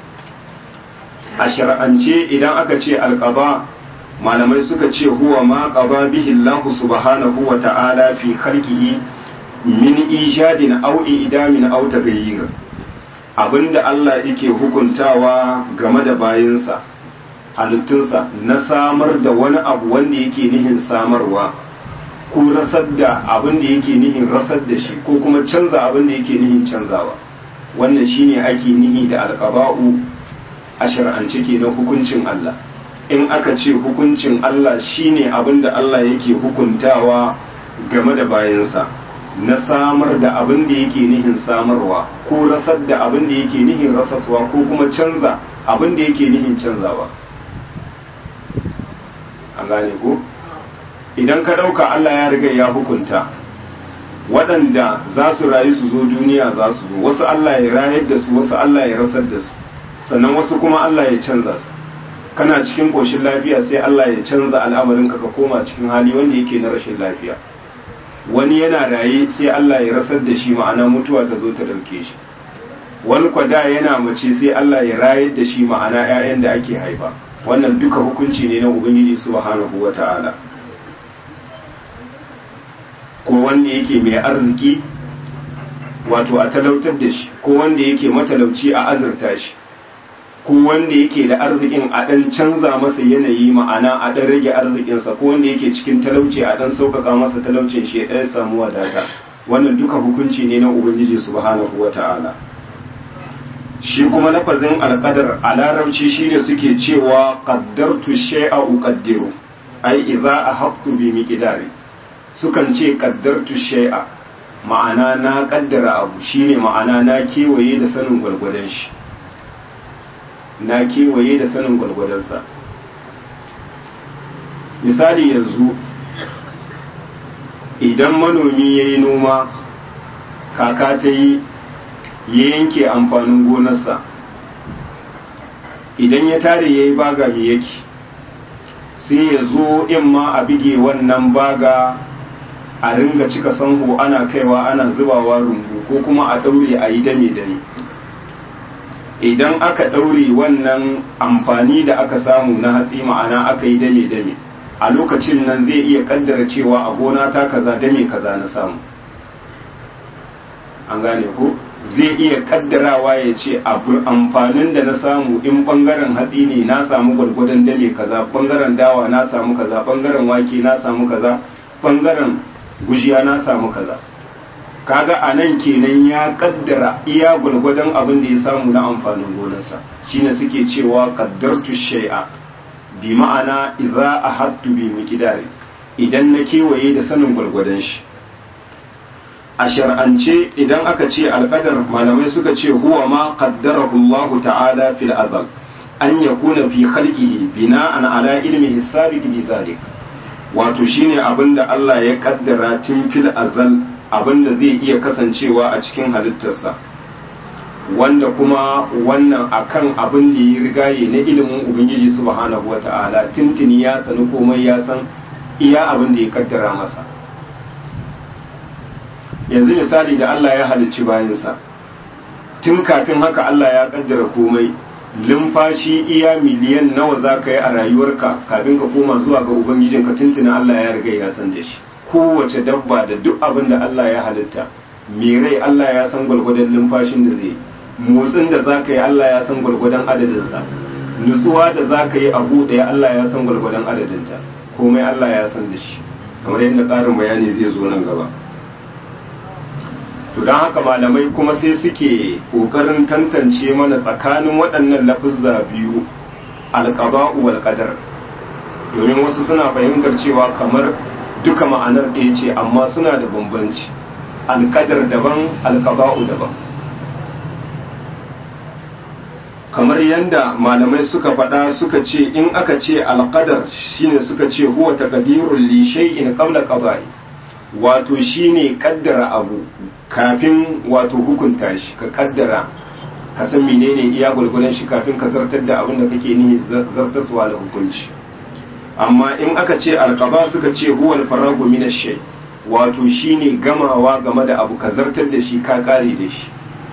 a shar'ance idan aka ce alƙaba malamai suka ce huwa ma qaba bihi Allah subhanahu wa ta'ala fi khalqihi min ijadin aw idamin aw taghayyir abinda Allah yake hukuntawa game da bayinsa halittunsa na samar da wani abu wanda yake nihin samarwa ko rasar da abin da yake nihin rasar da shi ko kuma canza abin da yake nihin canzawa wannan shine ake nihi da alqaba'u a shar'ance ke na hukuncin Allah in aka ce hukuncin Allah shine abin da Allah yake hukuntawa game da bayansa na samar da abin da yake nihin samarwa ko rasar da abin da yake nihin rasaswa ko kuma canza abin da yake nihin canzawa an gane ko idan ka ɗauka Allah ya riga ya hukunta waɗanda za su rayu su zo duniya za su zo wasu Allah ya rayar da su wasu Allah ya rasar da su sannan wasu kuma Allah ya canza su kana cikin ƙoshin lafiya sai Allah ya canza al'amarinka ka koma cikin hali wanda yake na rashin lafiya wani yana raye sai Allah ya rasar da shi ma'ana mutuwa ta zo ta ɗauke shi wani kwada yana mace sai Allah ya rayar da shi ma'ana 'ya'yan da ake haifa wannan duka hukunci ne na ubangiji subhanahu wata'ala ko wanda yake mai arziki wato a talautar da shi ko wanda yake matalauci a azurta shi ko wanda yake da arzikin a ɗan canza masa yanayi ma'ana a ɗan rage arzikinsa ko wanda yake cikin talauci a ɗan sauƙaƙa masa talaucin shi ɗan samu wadata wannan duka hukunci ne na ubangiji subhanahu wata'ala shi kuma lafazin alƙadar a larabci shine suke cewa qaddartu shay'a uqaddiru ai idza ahabtu bi miqdari sukan ce qaddartu shay'a ma'ana na kaddara abu shine ma'ana na kewaye da sanin gwargwadon shi na kewaye da sanin gwargwadonsa misali yanzu idan manomi ya yi noma kaka ta yi ya yanke amfanin gonarsa idan ya tare ya yi baga mai yake sai ya zo in ma a bige wannan baga a ringa cika sanho ana kaiwa ana zubawa rumbu ko kuma a daure a yi dame-dame idan aka daure wannan amfani da aka samu na hatsi ma'ana aka yi dame-dame a lokacin nan zai iya kaddara cewa a gona ta kaza dame kaza na samu an gane ko zai iya kaddarawa ya ce amfanin da na samu in bangaren hatsi ne na samu gwargwadon dame kaza bangaren dawa na samu kaza bangaren wake na samu kaza bangaren gujiya na samu kaza kaga a nan kenan ya kaddara iya gwargwadon abin da ya samu na amfanin gonarsa shine suke cewa kaddartu shay'a bi ma'ana idza ahattu bi miqdari idan na kewaye da sanin gwargwadon shi a shar'ance idan aka ce alƙadar malamai suka ce huwa ma qaddarahu Allah ta'ala fil azal an yakuna fi khalqihi bina'an ala ilmi hisabiq bi zalik wato shine abinda Allah ya kaddara tun fil azal abinda zai iya kasancewa a cikin halittarsa wanda kuma wannan akan abin da ya rigaye na ilimin ubangiji subhanahu wata'ala tuntuni ya sani komai ya san iya abin da ya kaddara masa yanzu misali da Allah ya halicci bayansa tun kafin haka Allah ya kaddara komai limfashi iya miliyan nawa za ka yi a rayuwarka kafin ka koma zuwa ga ubangijinka tuntuna Allah ya riga ya san da shi kowace dabba da duk abin da Allah ya halitta me rai Allah ya san gwalgwadon limfashin da zai motsin da za ka yi Allah ya san gwalgwadon adadinsa nutsuwa da za ka yi abu ɗaya Allah ya san gwalgwadon adadinta komai Allah ya san da shi kamar yadda ƙarin bayani zai zo nan gaba to don haka malamai kuma sai suke ƙoƙarin tantance mana tsakanin waɗannan lafizza biyu alƙaba'u wal qadar domin wasu suna fahimtar cewa kamar duka ma'anar ɗaya ce amma suna da bambanci alƙadar daban alƙaba'u daban kamar yadda malamai suka faɗa suka ce in aka ce alƙadar shine suka ce huwa taqdirul li shay'in qabla qada'i wato shine kaddara abu kafin wato hukunta shi ka kaddara ka san menene iya gulgulan shi kafin ka zartar da abin da kake nihi zartaswa da hukunci amma in aka ce alqaba suka ce huwa al-faragu min ash-shay wato shine gamawa game da abu ka zartar da shi ka kare da shi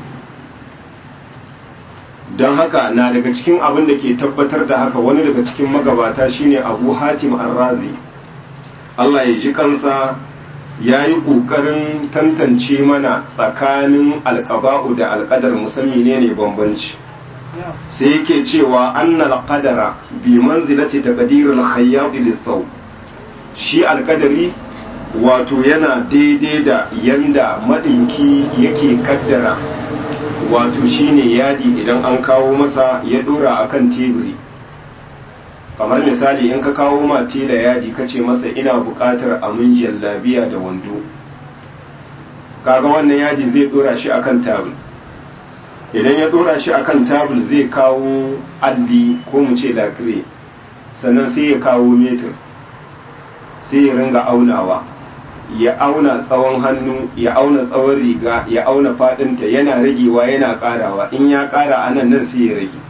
don haka na daga cikin abin da ke tabbatar da haka wani daga cikin magabata shine abu hatim arrazi Allah ya ji kansa ya yi ƙoƙarin tantance mana tsakanin alƙaba'u da alƙadar musamman ne ne bambanci sai yake cewa annal qadara bi manzilati taqdiril khayyab lithawb shi alƙadari wato yana daidai da yanda madinki yake kaddara wato shine yadi idan an kawo masa ya dora akan teburi kamar misali in ka kawo ma da yadi ka ce masa ina buƙatar amin jallabiya da wando kaga wannan yadi zai dora shi akan tabul idan ya dora shi akan tabul zai kawo alli ko mu ce lakire sannan sai ya kawo metir sai ya ringa aunawa ya auna tsawon hannu ya auna tsawon riga ya auna fadinta yana ragewa yana karawa in ya kara anan nan sai ya rage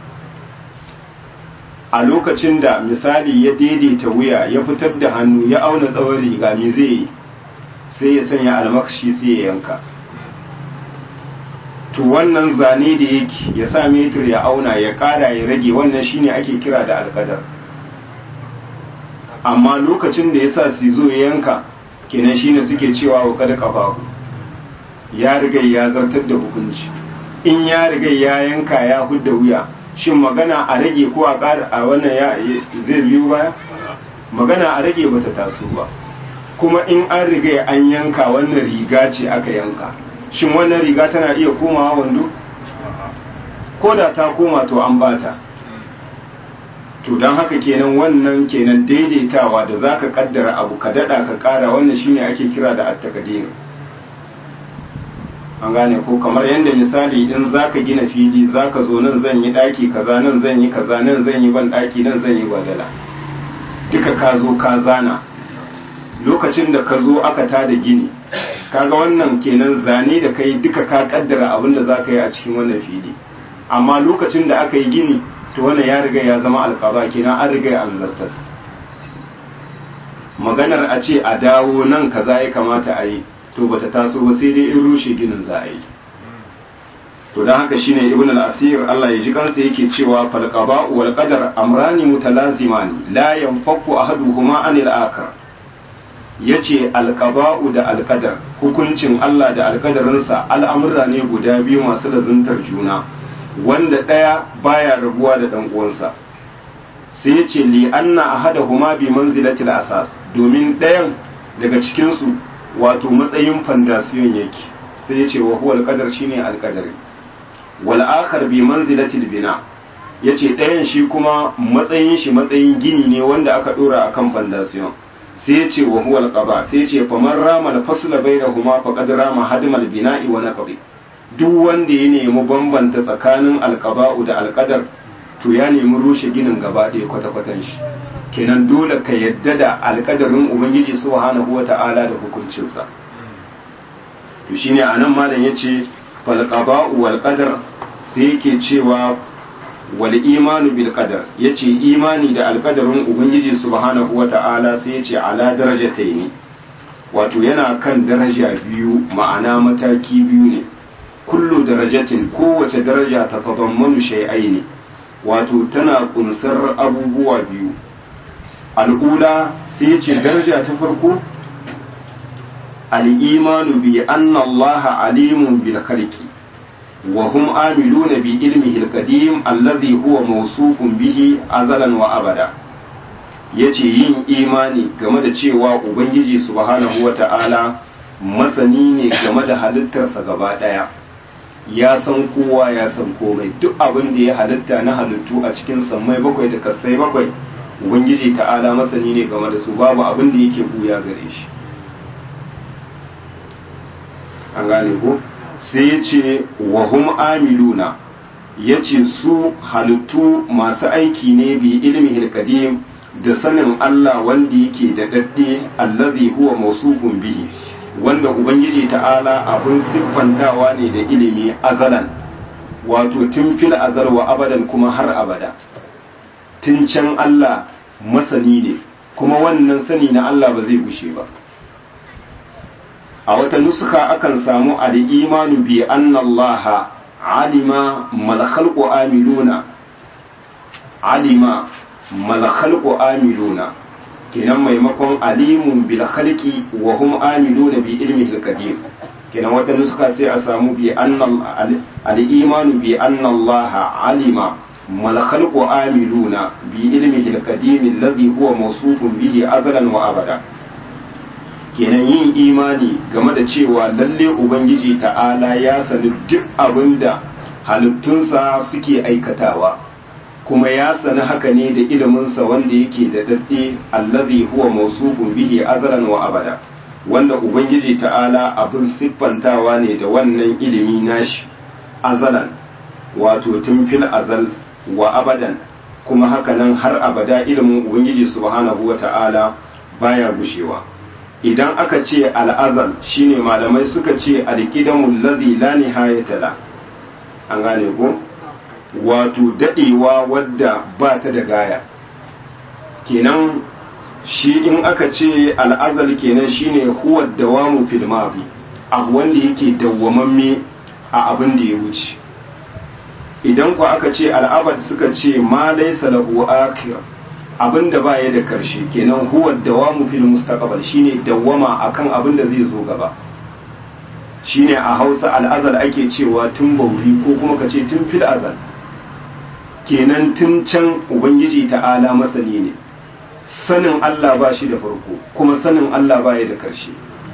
a lokacin da misali ya daidaita wuya ya fitar da hannu ya auna tsawon riga me zai yi sai ya sanya almakashi sai ya yanka to wannan zane da yake ya sa metir ya auna ya kara ya rage wannan shine ake kira da alkadar amma lokacin da ya sa sizo ya yanka kenan shine suke cewa wa kada kafahu ya riga ya zartar da hukunci in ya riga ya yanka ya hudda wuya shin magana a rage ko a ƙara a wannan ya zai biyu baya magana a rage bata taso ba kuma in an riga an yanka wannan riga ce aka yanka shin wannan riga tana iya komawa wando ko da ta koma to an bata to don haka kenan wannan kenan daidaitawa da za ka kaddara abu ka dada ka kara wannan shine ake kira da attakadir an gane ko kamar yadda misali in za ka gina fili za ka zo nan zan yi daki kaza nan zan yi kaza nan zan yi ban daki nan zan yi gwadala duka ka zo ka zana lokacin da ka zo aka tada gini kaga wannan kenan zane da kai duka ka kaddara abin da za ka yi a cikin wannan fili amma lokacin da aka yi gini to wannan ya riga ya zama alƙaba kenan an riga an zartas maganar a ce a dawo nan kaza ya kamata a yi to bata taso ba sai dai in rushe ginin za a yi to dan haka shine ibn al-asir Allah ya ji kansa yake cewa fal qada wal qadar amrani mutalazimani la yanfaku ahaduhuma anil akhar yace al qada'u da al qadar hukuncin Allah da al qadarinsa al'amura ne guda biyu masu lazuntar juna wanda ɗaya baya rabuwa da ɗan uwansa sai ya ce li anna ahadahuma bi manzilatil asas domin ɗayan daga cikin su wato matsayin fandasiyon yake sai ya ce wa huwa alqadar shine alqadari wal akhar bi manzilatil bina yace ɗayan shi kuma matsayin shi matsayin gini ne wanda aka dora akan fandasiyon sai ya ce wa huwa alqaba sai ya ce faman rama al fasla bainahuma faqad rama hadmal bina'i wa naqdi duk wanda ya nemi bambanta tsakanin alkaba'u da alkadar to ya nemi rushe ginin gaba ɗaya kwata-kwatan shi kenan dole ka yadda da alkadarin ubangiji subhanahu wa ta'ala da hukuncinsa to shine anan malam yace fal qada'u wal qadar sai yake cewa wal imanu bil qadar yace imani da alqadarin ubangiji subhanahu wata'ala sai yace ala darajataini wato yana kan daraja biyu ma'ana mataki biyu ne kullu darajatin kowace daraja ta tadammanu shay'aini wato tana kunsar abubuwa biyu al'ula sai yace daraja ta farko al-imanu bi anna Allah alimun bil khalqi وهم آملون بعلمه القديم الذي هو موصوف به أزلا وأبدا yace yin imani game da cewa ubangiji subhanahu wata'ala masani ne game da halittarsa gaba ɗaya ya san kowa ya san komai duk abin da ya halitta na halittu a cikin sammai bakwai da kasai bakwai ubangiji ta'ala masani ne game da su babu abin da yake buya gare shi an gane ko sai ya ce wahum amiluna ya ce su halittu masu aiki ne bi ilmi kadim da sanin Allah wanda yake da dadde allazi huwa mausufun bihi wanda ubangiji ta'ala abin siffantawa ne da ilimi azalan wato tun fil azal wa abadan kuma har abada tun can Allah masani ne kuma wannan sani na Allah ba zai gushe ba a wata nuska akan samu al'imanu bi anna Allah alima malakhalqu amiluna alima malakhalqu amiluna kenan maimakon alimun bil khalqi wa hum amiluna bi ilmihi al-qadim kenan wata nuska sai a samu bi anna al-imanu bi anna Allah alima malakhalqu amiluna bi ilmihi al-qadim alladhi huwa mawsufun bihi azalan wa abada kenan yin imani game da cewa lalle ubangiji ta'ala ya sani duk abin da halittunsa suke aikatawa kuma ya sani haka ne da iliminsa wanda yake da daɗe allazi huwa mausufun bihi azalan wa abada wanda ubangiji ta'ala abin siffantawa ne da wannan ilimi nashi azalan wato tun fil azal wa abadan kuma haka nan har abada ilimin ubangiji subhanahu wa ta'ala baya gushewa idan aka ce al'azal shine malamai suka ce alƙidamun lazi la nihayata la an gane ko wato daɗewa wadda ba ta da gaya kenan shi in aka ce al'azal kenan shine huwa dawamu fil mafi abu wanda yake dawwamamme a abin da ya wuce idan ku aka ce al'abad suka ce ma laysa lahu akhir abin da ba ya da karshe kenan huwa dawamu fil mustaqbal shine dawwama akan abin da zai zo gaba shine a Hausa al'azal ake cewa tun bauri ko kuma ka ce tun fil azal kenan tun can ubangiji ta'ala masani ne sanin Allah ba shi da farko kuma sanin Allah ba ya da karshe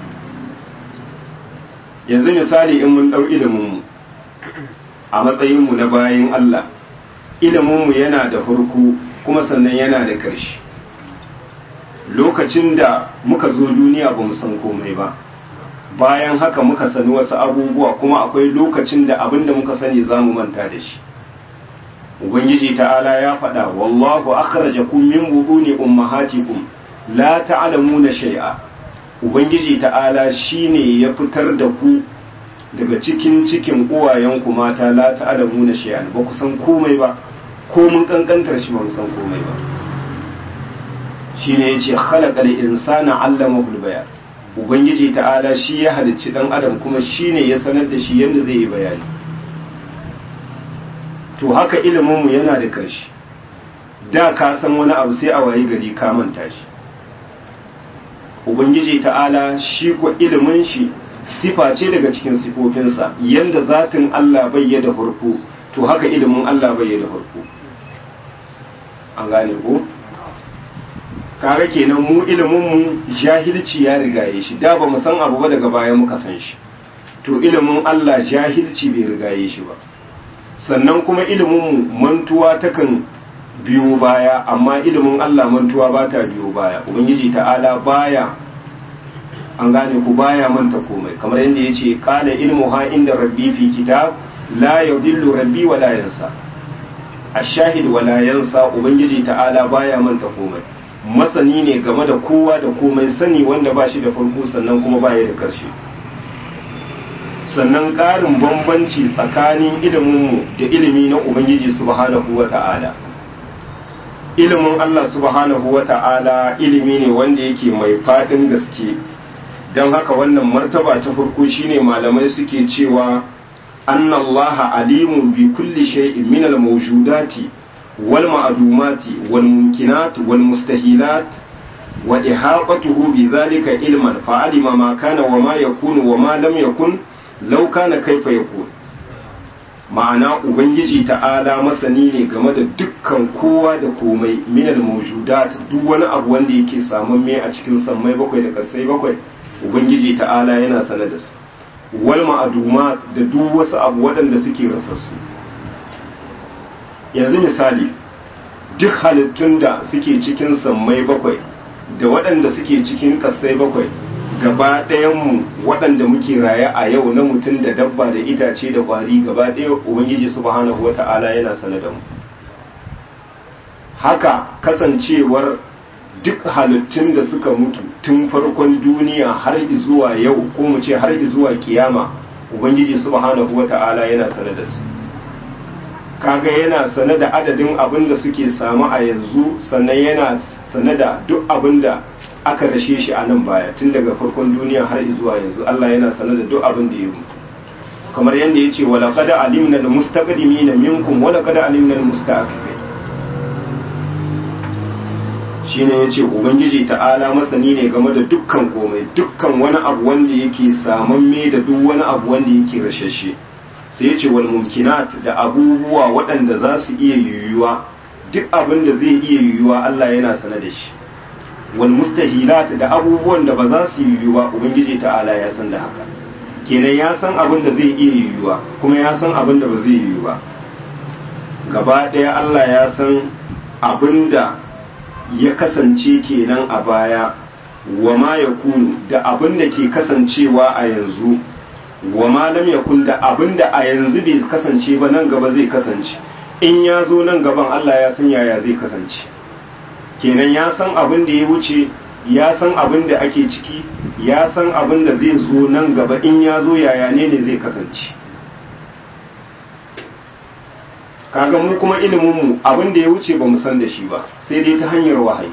yanzu misali in mun dau ilimin mu a matsayin mu na bayin Allah ilimin mu yana da farko kuma sannan yana da ƙarshe lokacin da muka zo duniya ba mu san komai ba bayan haka muka sani wasu abubuwa kuma akwai lokacin da abin da muka sani za mu manta da shi ubangiji ta'ala ya faɗa wallahu akhrajakum min butuni ummahatikum la ta'lamuna shay'a ubangiji ta'ala shine ya fitar da ku daga cikin cikin uwayenku mata la ta'lamuna shay'an ba ku san komai ba ko mun kankantar shi ba mu san komai ba shine yace khalaqal insana allamahu bayan ubangiji ta'ala shi ya halicci dan adam kuma shine ya sanar da shi yadda zai yi bayani to haka ilimin mu yana da karshe da ka san wani abu sai a wayi gari ka manta shi ubangiji ta'ala shi ko ilimin shi sifa ce daga cikin sifofinsa yanda zatin Allah bai da farko to haka ilimin Allah bai da farko an gane ko kaga kenan mu ilimin mu jahilci ya rigaye shi da ba mu san abu ba daga baya muka san shi to ilimin Allah jahilci bai rigaye shi ba sannan kuma ilimin mu mantuwa takan biyo baya amma ilimin Allah mantuwa ba ta biyo baya ubangiji ta'ala baya an gane ku baya manta komai kamar yadda yace qala ilmu ha inda rabbi fi kitab la yudillu rabbi wa la yansa ashahid wa la yansa ubangiji ta'ala baya manta komai masani ne game da kowa da komai sani wanda ba shi da farko sannan kuma baya da karshe sannan ƙarin bambanci tsakanin iliminmu da ilimi na ubangiji subhanahu wa ta'ala ilimin Allah subhanahu wa ta'ala ilimi ne wanda yake mai faɗin gaske don haka wannan martaba ta farko shine malamai suke cewa anna Allah alimun bi kulli shay'in min al-mawjudati wal ma'dumati wal mumkinat wal mustahilat wa ihaqatuhu bi dhalika ilman fa alima ma kana wa ma yakunu wa ma lam yakun law kana kaifa yakun ma'ana ubangiji ta'ala masani ne game da dukkan kowa da komai minal mawjudat duk wani abu wanda yake samamme a cikin sammai bakwai da kasai bakwai ubangiji ta'ala yana sanar da su wal ma'adumat da duk wasu abu waɗanda suke rasassu yanzu misali duk halittun da suke cikin sammai bakwai da waɗanda suke cikin kasai bakwai gaba ɗayanmu waɗanda muke raye a yau na mutum da dabba da itace da ƙwari gaba ɗaya ubangiji subhanahu wata'ala yana sane da mu haka kasancewar duk halittun da suka mutu tun farkon duniya har zuwa yau ko mu ce har zuwa kiyama ubangiji subhanahu wata'ala yana sane da su kaga yana sane da adadin abin da suke samu a yanzu sannan yana sane da duk abin da aka rashe shi a nan baya tun daga farkon duniya har zuwa yanzu Allah yana sanar da duk abin da ya mutu kamar yadda ya ce wala kada alimna da mustaqdimina minkum wala kada alimna da mustaqifin shine yace ubangiji ta'ala masani ne game da dukkan komai dukkan wani abu wanda yake samamme da duk wani abu wanda yake rashashe sai yace wal mumkinat da abubuwa waɗanda za su iya yiwuwa duk abin da zai iya yiwuwa Allah yana sanar da shi wal mustahilat da abubuwan da ba za su yiwu ba ubangiji ta'ala ya san da haka kenan ya san abin da zai iya yiwuwa kuma ya san abin da ba zai yiwu ba gaba ɗaya Allah ya san abin da ya kasance kenan a baya wa ma ya kunu da abin da ke kasancewa a yanzu wa ma lam yakun da abin da a yanzu bai kasance ba nan gaba zai kasance in ya zo nan gaban Allah ya san yaya zai kasance kenan ya san abin da ya wuce ya san abin da ake ciki ya san abin da zai zo nan gaba in ya zo yaya ne ne zai kasance kaga mu kuma iliminmu abin da ya wuce ba mu san da shi ba sai dai ta hanyar wahayi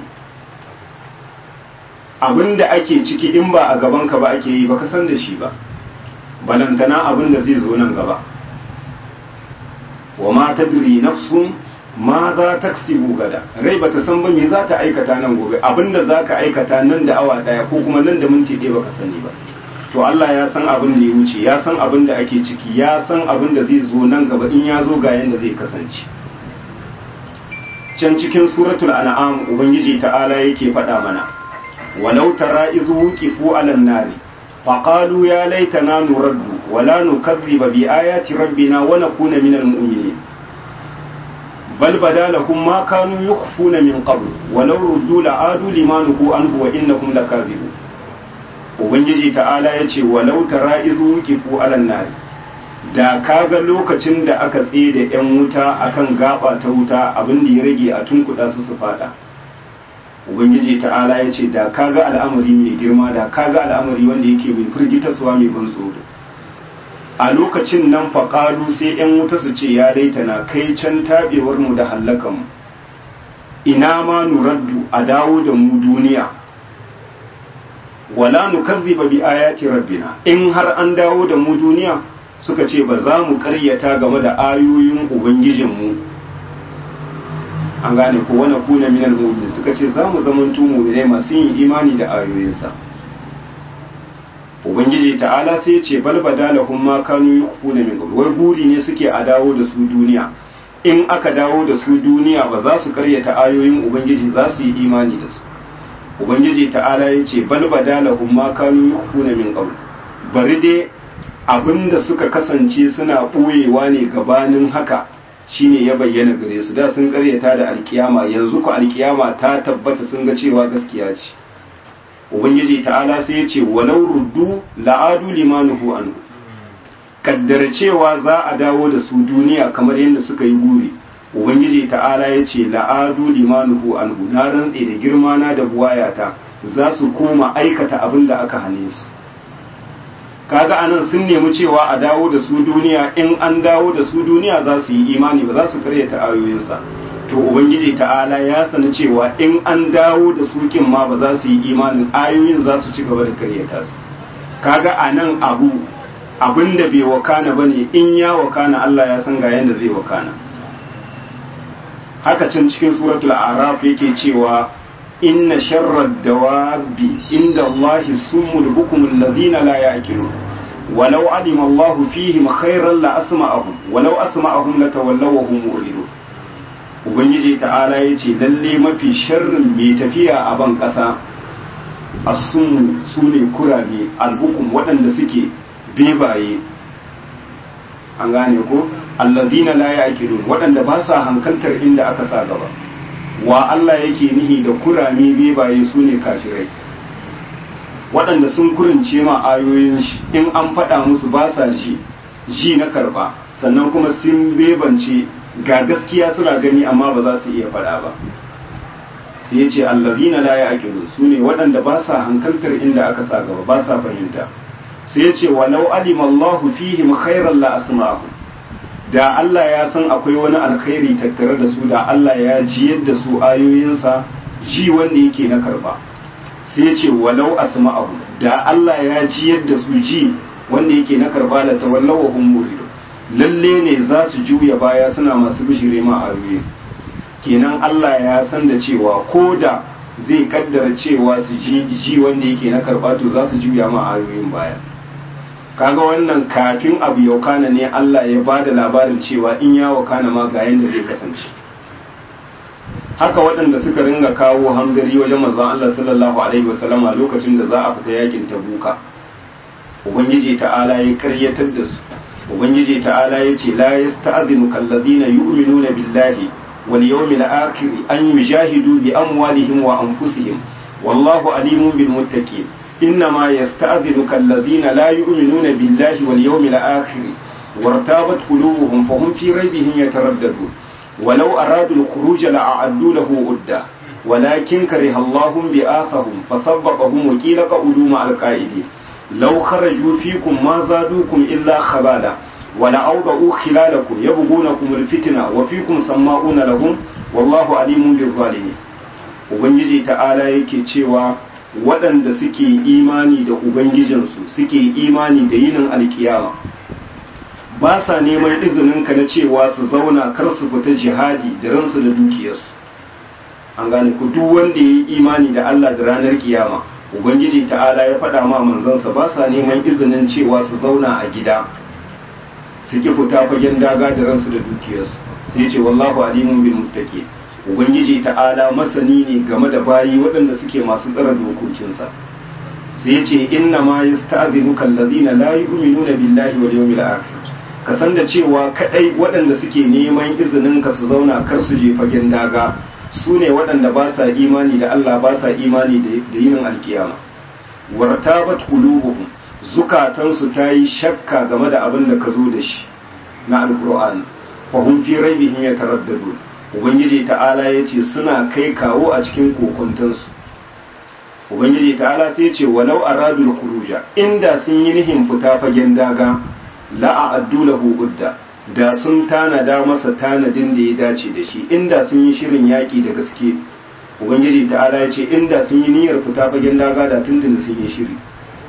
abin da ake ciki in ba a gabanka ba ake yi ba ka san da shi ba balantana abin da zai zo nan gaba wa ma tadri nafsun ma za ta gada rai ba ta san ba me za ta aikata nan gobe abinda za ka aikata nan da awa daya ko kuma nan da minti ɗaya baka sani ba to Allah ya san abin da ya wuce ya san abin da ake ciki ya san abin da zai zo nan gaba in ya zo ga yanda zai kasance can cikin suratul an'am ubangiji ta'ala yake faɗa mana walau tara izu wuqifu alan nari faqalu ya laitana nuraddu wala nukazziba bi ayati rabbina wa nakuna minal mu'minin بل بدا لهم ما كانوا يخفون من قبل ولو ردوا لعادوا لما نهوا عنه وانهم لكاذبون ubangiji ta'ala ya ce walau tara izu kifu alan nari da kaga lokacin da aka tsaye da yan wuta akan gaba ta wuta abin da ya rage a tunkuda su su fada ubangiji ta'ala ya ce da kaga al'amari mai girma da kaga al'amari wanda yake mai firgitaswa mai ban tsoro a lokacin nan faƙalu sai ‘yan wuta su ce ya na kai can taɓewar mu da hallakanmu ina ma nuraddu a dawo da mu duniya wala nukazziba bi ayati rabbina in har an dawo da mu duniya suka ce ba za mu karyata game da ayoyin ubangijinmu an gane ko wani kuna minal mu'minin suka ce za mu zamanto mu'minai masu yin imani da ayoyinsa ubangiji ta'ala sai ya ce bal badalahum ma kanu yukhuna min qabl wai buri ne suke a dawo da su duniya in aka dawo da su duniya ba za su karyata ayoyin ubangiji za su yi imani da su ubangiji ta'ala ya ce bal badalahum ma kanu yukhuna min qabl bari dai abinda suka kasance suna boyewa ne gabanin haka shine ya bayyana gare su da sun karyata da alkiyama yanzu ku alkiyama ta tabbata sun ga cewa gaskiya ce ubangiji ta'ala sai ya ce walau ruddu la'adu limanuhu anhu kaddara cewa za a dawo da su duniya kamar yadda suka yi guri ubangiji ta'ala ya ce la'adu limanuhu anhu na rantse da girma na da buwayata za su koma aikata abin da aka hane su kaga anan sun nemi cewa a dawo da su duniya in an dawo da su duniya za su yi imani ba za su karyata ayoyinsa to ubangiji ta'ala ya sani cewa in an dawo da su kin ma ba za su yi imanin ayoyin za su ci gaba da karyata su kaga anan abu abin da bai wakana bane in ya wakana Allah ya san ga yanda zai wakana haka can cikin suratul araf yake cewa inna sharrad dawabi inda Allahi summul bukumul ladina la ya'qilun walau alima Allahu fihim khairan la asma'ahum walau asma'ahum latawallaw wa hum mu'ridun ubangiji ta'ala yace lalle mafi sharrin mai tafiya a ban kasa as-sum sune kurame albukum waɗanda suke bebaye an gane ko alladina la ya'qilun waɗanda ba sa hankaltar inda aka sa gaba wa Allah yake nihi da kurame bebaye su ne kafirai waɗanda sun kurince ma ayoyin shi in an faɗa musu ba sa ji ji na karɓa sannan kuma sun bebance ga gaskiya suna gani amma ba za su iya faɗa ba sai ya ce allazina la ya'qilun su ne waɗanda ba sa hankaltar inda aka sa gaba ba sa fahimta sai ya ce walau alima Allahu fihim khairan la asma'ahum da Allah ya san akwai wani alkhairi tattare da su da Allah ya ji yadda su ayoyinsa ji wanda yake na karba sai ya ce walau asma'ahu da Allah ya ji yadda su ji wanda yake na karba da tawallawa hum muridu lalle ne za su juya baya suna masu bishire ma ayoyi kenan Allah ya san da cewa ko da zai kaddara cewa su ji ji wanda yake na karba to za su juya ma ayoyin baya kaga wannan kafin abu ya wakana ne Allah ya ba da labarin cewa in ya wakana ma ga yadda zai kasance haka waɗanda suka ringa kawo hamzari wajen manzon Allah sallallahu alaihi wasallam a lokacin da za a fita yakin tabuka ubangiji ta'ala ya karyatar da su ubangiji ta'ala ya ce la yasta'zinu kallazina yu'minuna billahi wal yawmil akhir an yujahidu bi amwalihim wa anfusihim wallahu alimun bil muttaqin إنما يستأذنك الذين لا يؤمنون بالله واليوم الآخر وارتابت قلوبهم فهم في ريبهم يترددون ولو أرادوا الخروج لأعدوا له عدة ولكن كره الله بآثهم فثبطهم وقيل قعدوا مع القائدين لو خرجوا فيكم ما زادوكم إلا خبالا ولأوضعوا خلالكم يبغونكم الفتنة وفيكم سماعون لهم والله عليم بالظالمين وبنجي تعالى يكي cewa waɗanda suke imani da Ubangijinsu suke imani da yinin alkiyama ba sa neman izininka na cewa su zauna kar su fita jihadi da ransu da dukiyarsu an gane ku duk wanda ya yi imani da Allah da ranar kiyama Ubangiji ta'ala ya faɗa ma manzansa ba sa neman izinin cewa su zauna a gida su ki fita fagen daga da ransu da dukiyarsu sai ce wallahu alimun bil muttaqin ubangiji ta'ala masani ne game da bayi waɗanda suke masu tsara dokokinsa sai ya ce inna ma yasta'dhinuka alladhina la yu'minuna billahi wal yawmil akhir ka san da cewa kadai waɗanda suke neman izinin ka su zauna kar su je fagen daga su ne waɗanda ba sa imani da Allah ba sa imani da yinin alkiyama wartabat qulubuhum zukatansu ta yi shakka game da abin da ka zo da shi na alqur'ani fa hum fi raibihim yataraddadun ubangiji ta'ala ya ce suna kai kawo a cikin kokuntansu ubangiji ta'ala sai ce walau aradul khuruja inda sun yi nihin fita fagen daga la'a addu lahu udda da sun tanada masa tanadin da ya dace da shi inda sun yi shirin yaƙi da gaske ubangiji ta'ala ya ce inda sun yi niyyar fita fagen daga da tuntuni sun yi shiri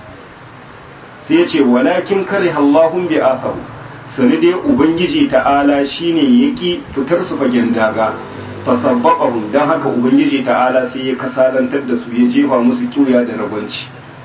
sai ya ce walakin kare Allahun bi athahu sani dai ubangiji ta'ala shine yaki fitar su fagen daga fasabbaqahum dan haka ubangiji ta'ala sai ya kasalantar da su ya jefa musu kiuya da ragwanci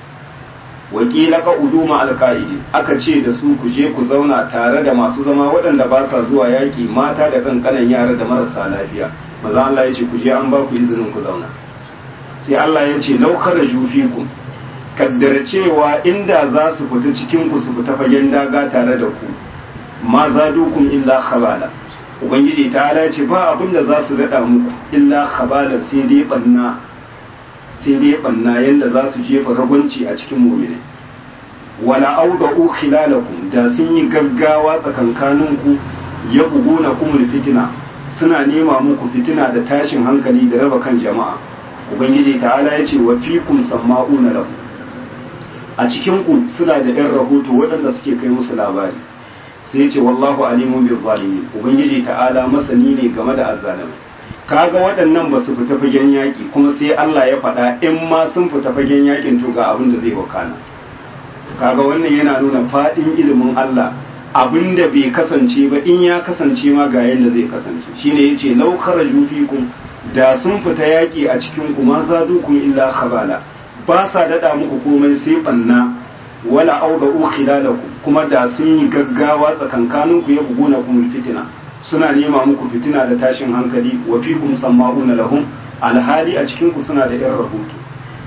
wakila ka uduma alqaidi aka ce da su ku je ku zauna tare da masu zama waɗanda ba sa zuwa yaki mata da kankanan yara da marasa lafiya maza Allah ya ce ku je an ba ku izinin ku zauna sai Allah ya ce law kharaju fikum kaddara cewa inda za su fita cikin ku su fita fagen daga tare da ku ma zadukum illa khabala ubangiji ta ala ce ba abin da za su daɗa muku illa khabala sai dai banna sai dai banna yanda za su jefa ragwanci a cikin mu'mini wala awda'u khilalakum da sun yi gaggawa tsakankanin ku ya buguna kumul fitina suna nema muku fitina da tashin hankali da raba kan jama'a ubangiji ta'ala ya ce wa fikum samma'una lahu a cikin ku suna da ɗan rahoto waɗanda suke kai musu labari sai ya ce wallahu alimun bil zalimin ubangiji ta'ala masani ne game da azzalimai kaga waɗannan ba su fita fagen yaƙi kuma sai Allah ya faɗa in ma sun fita fagen yaƙin to ga abin da zai wakana kaga wannan yana nuna faɗin ilimin Allah abin da bai kasance ba in ya kasance ma ga yadda zai kasance shine yace law kharaju fikum da sun fita yaƙi a cikin ku ma zadukum illa khabala ba sa dada muku komai sai banna wala awda'u khilalakum kuma da sun yi gaggawa tsakankaninku ya buguna kumul fitina suna nema muku fitina da tashin hankali wa fikum sama'una lahum alhali a cikin ku suna da yan rahoto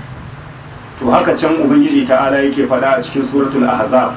to haka can ubangiji ta'ala yake faɗa a cikin suratul ahzab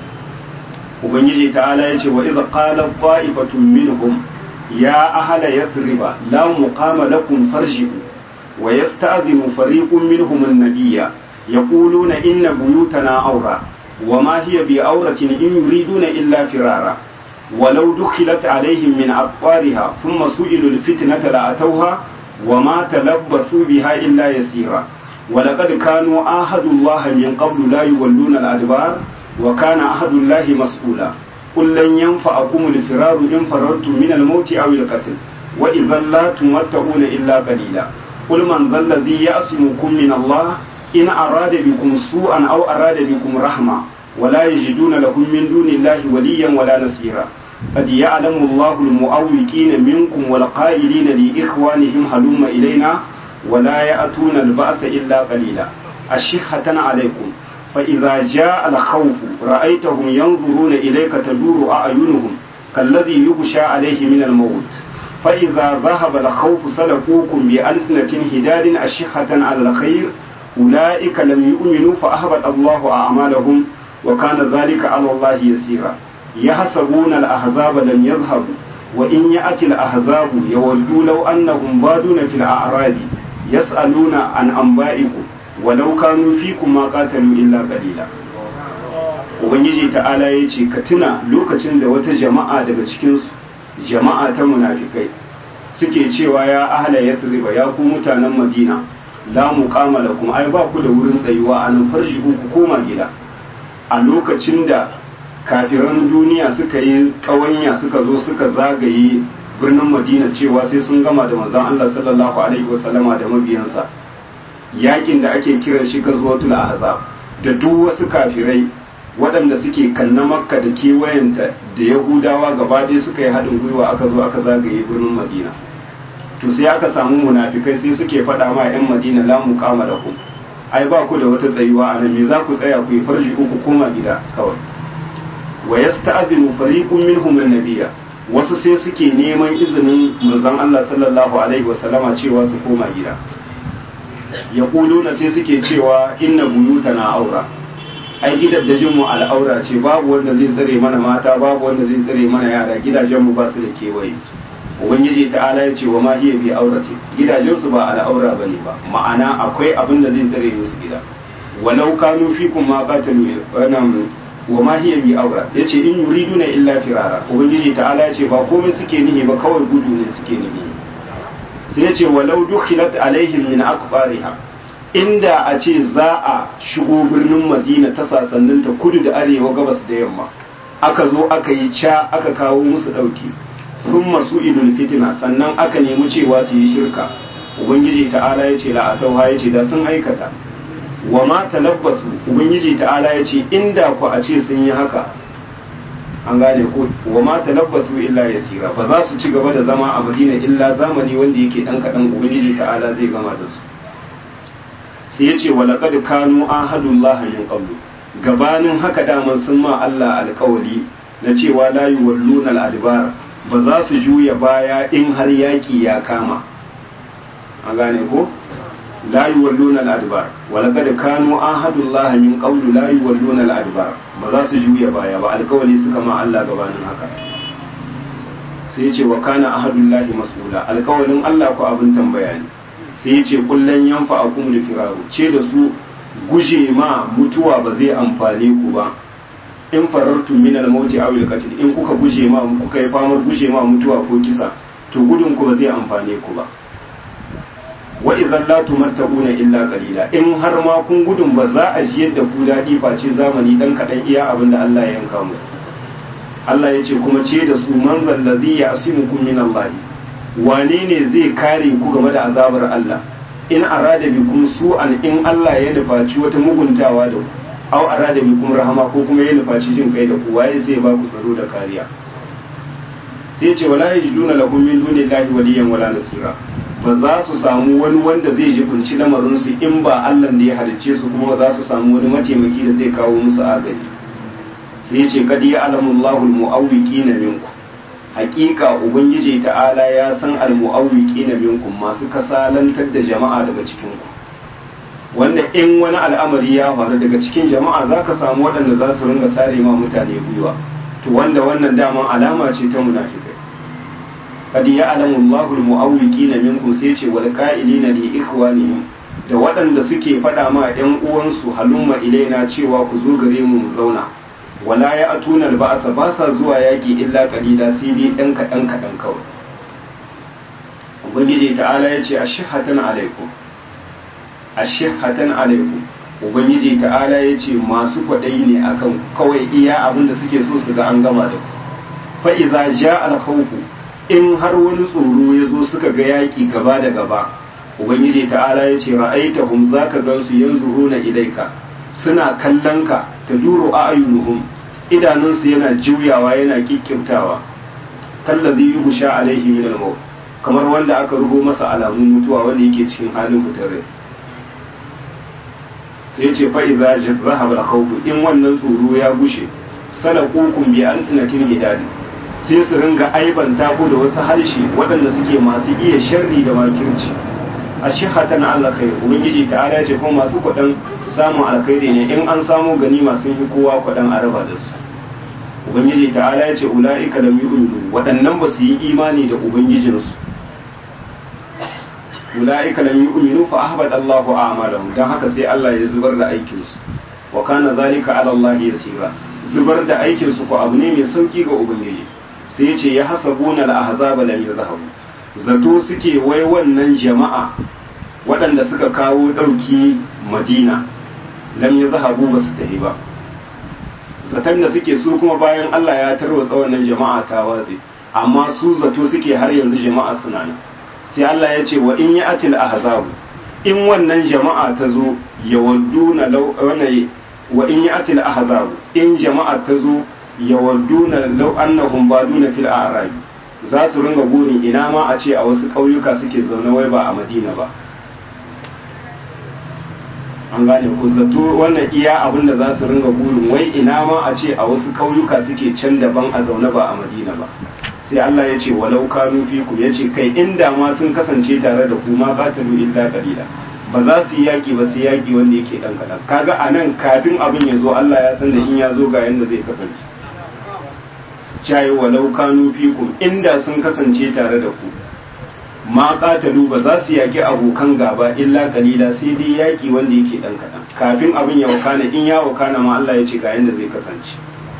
ubangiji ta'ala yace wa idh qala ta'ifatun minhum ya ahla yathriba la muqama lakum farji'u wa yasta'dhinu fariqun minhum an-nabiyya yaquluna inna buyutana awra وما هي بأورة إن يريدون إلا فرارا ولو دخلت عليهم من أقطارها ثم سئلوا الفتنة لأتوها وما تلبثوا بها إلا يسيرا ولقد كانوا آهدوا الله من قبل لا يولون الأدبار وكان أحد الله مسؤولا قل لن ينفعكم الفرار إن فررتم من الموت أو القتل وإذا لا تمتعون إلا قليلا قل من ذا الذي يأسمكم من الله إن أراد بكم سوءا أو أراد بكم رحمة ولا يجدون لهم من دون الله وليا ولا نصيرا قد يعلم الله المؤوقين منكم والقائلين لإخوانهم هلم إلينا ولا يأتون البأس إلا قليلا أشحة عليكم فإذا جاء الخوف رأيتهم ينظرون إليك تدور أعينهم كالذي يغشى عليه من الموت فإذا ذهب الخوف سلكوكم بألسنة هداد أشحة على الخير أولئك لم يؤمنوا فأهبط الله أعمالهم وكان ذلك على الله يسيرا يحسبون الأحزاب لم يذهبوا وإن يأتي الأحزاب يودوا لو أنهم بادون في الأعراب يسألون عن أنبائكم ولو كانوا فيكم ما قاتلوا إلا قليلا Ubangiji ta'ala ya ce ka tuna lokacin da wata jama'a daga cikinsu jama'a ta munafikai suke cewa ya ahla yathriba ya ku mutanen madina la muqama lakum ai ba ku da wurin tsayuwa a nan farji ku koma gida a lokacin da kafiran duniya suka yi kawanya suka zo suka zagaye birnin madina cewa sai sun gama da manzon Allah sallallahu alaihi wasallama da mabiyansa yakin da ake kiran shi gazwatul ahzab da duk wasu kafirai waɗanda suke kanna makka da kewayenta da yahudawa gaba ɗaya suka yi haɗin gwiwa aka zo aka zagaye birnin madina to sai aka samu munafikai sai suke faɗa ma 'yan madina la muqama da ku ai ba ku da wata tsayuwa a nan me za ku tsaya ku yi farji uku koma gida kawai wa yasta'dinu fariqun minhum an-nabiyya wasu sai suke neman izinin manzon Allah sallallahu alaihi wa sallama cewa su koma gida yaquluna sai suke cewa inna buyutana aura ai gidajen mu al'aura ce babu wanda zai tsare mana mata babu wanda zai tsare mana yara gidajen mu ba su da kewaye ubangiji ta'ala ya ce wa ma hiya bi aurati gidajen su ba al'aura bane ba ma'ana akwai abin da zai tsare musu gida walau kanu fikum ma qatalu wannan wa ma hiya bi aura yace in yuriduna illa firara ubangiji ta'ala ya ce ba komai suke nihi ba kawai gudu ne suke nihi sai yace walau dukhilat alaihim min aqbariha inda a ce za a shigo birnin madina ta sasanninta kudu da arewa gabas da yamma aka zo aka yi ca aka kawo musu dauki sun masu idul fitina sannan aka nemi cewa su yi shirka ubangiji ta'ala ya ce la'atauha ya ce da sun aikata wa ma talabbasu ubangiji ta'ala ya ce inda ku a ce sun yi haka an gane ko wa ma talabbasu illa yasira ba za su ci gaba da zama a madina illa zamani wanda yake dan kadan ubangiji ta'ala zai gama da su sai ya ce wa laqad kanu ahadullah min qablu gabanin haka daman sun ma Allah alƙawari na cewa la yuwalluna al-adbar ba za su juya baya in har yaki ya kama an gane ko la yuwalluna al-adbar wa laqad kanu ahadullah min qablu la yuwalluna al-adbar ba za su juya baya ba alƙawari suka ma Allah gabanin haka sai ce wa kana ahadullahi mas'ula alƙawarin Allah ko abin tambaya ne sai ce kullun yanfa akum li firaru ce da su guje ma mutuwa ba zai amfane ku ba in farartu min al-mauti aw al-qatl in kuka guje ma kuka yi famar guje ma mutuwa ko kisa to gudun ku ba zai amfane ku ba wa idan la tumatta'una illa qalila in har ma kun gudun ba za a ji yadda ku dadi face zamani dan kadan iya abin da Allah ya yanka mu Allah ya ce kuma ce da su man zallazi ya asimukum min Allah wane ne zai kare ku game da azabar Allah in arada bikum su'an in Allah ya nufaci wata muguntawa da ku aw arada bikum rahama ko kuma ya nufaci jin kai da ku waye zai ba ku tsaro da kariya sai ce wala yajiduna lahum min dunillahi waliyan wala nasira ba za su samu wani wanda zai jibinci lamarin su in ba Allah da ya halicce su kuma za su samu wani mataimaki da zai kawo musu agaji sai ce kad ya alamullahu almu'awwiqina minkum hakika ubangiji ta'ala ya san almu'awwiqina minkum masu kasalantar da jama'a daga cikin ku wanda in wani al'amari ya faru daga cikin jama'a zaka samu waɗanda za su ringa sare ma mutane gwiwa to wanda wannan daman alama ce ta munafikai kad ya alamullahu almu'awwiqina minkum sai ce wal qa'ilina li ikhwanihim da waɗanda suke faɗa ma ‘yan uwansu halumma ilaina cewa ku zo gare mu mu zauna wala ya atuna ba'asa ba sa zuwa yaƙi illa kalila sai dai ɗan kaɗan kaɗan kawai ubangiji ta'ala ya ce ashihatan alaikum ashihatan alaikum ubangiji ta'ala ya ce masu kwaɗayi ne akan kawai iya abin da suke so su ga an gama da ku fa iza ja al in har wani tsoro ya zo suka ga yaƙi gaba da gaba ubangiji ta'ala ya ce ra'aitahum zaka gansu yanzuruna ilaika suna kallon ka ta duro a ayyunuhum idanunsu yana juyawa yana kikkimtawa kallazi yughsha alaihi min al kamar wanda aka rubo masa alamun mutuwa wanda yake cikin halin fitar rai sai ce fa idza zahaba al in wannan tsoro ya gushe salaqukum bi alsinatin hidadi sai su ringa aibanta ku da wasu harshe waɗanda suke masu iya sharri da makirci a shihatan Allah kai ubangiji ta ala ce kuma masu kuɗin samun alkhairi ne in an samu ganima sun yi kowa kuɗin araba da su ubangiji ta ala ya ce ula'ika lam yu'minu waɗannan ba su yi imani da ubangijinsu ula'ika lam yu'minu fa ahbata Allahu a'malahum dan haka sai Allah ya zubar da aikin su wa kana zalika ala Allah yasira zubar da aikin su ko abu ne mai sauki ga ubangiji sai ya ce ya hasabuna al-ahzaba lam yazhabu zato suke wai wannan jama'a waɗanda suka kawo ɗauki madina lam ya zahabu ba su tafi ba zaton da suke su kuma bayan Allah ya tarwatsa wannan jama'a ta watsi amma su zato suke har yanzu jama'a suna nan sai Allah ya ce wa in ya atil ahzabu in wannan jama'a ta zo ya wadduna law wa in ya atil ahzabu in jama'a ta zo ya wadduna law annahum baduna fil a'rabi za su ringa burin ina ma a ce a wasu ƙauyuka suke zaune wai ba a madina ba an gane ku zato wannan iya abin da za su ringa burin wai ina ma a ce a wasu ƙauyuka suke can daban a zaune ba a madina ba sai Allah ya ce walau kanu fikum ya ce kai inda ma sun kasance tare da ku ma qatalu illa qalila ba za su yi yaki ba sai yaki wanda yake dan kadan kaga anan kafin abin ya zo Allah ya san da in ya zo ga yanda zai kasance cayi walau kanu fikum inda sun kasance tare da ku ma qatalu ba za su yaki abokan gaba illa kalila sai dai yaki wanda yake dan kadan kafin abin ya wakana in ya wakana ma Allah ya ce ga yanda zai kasance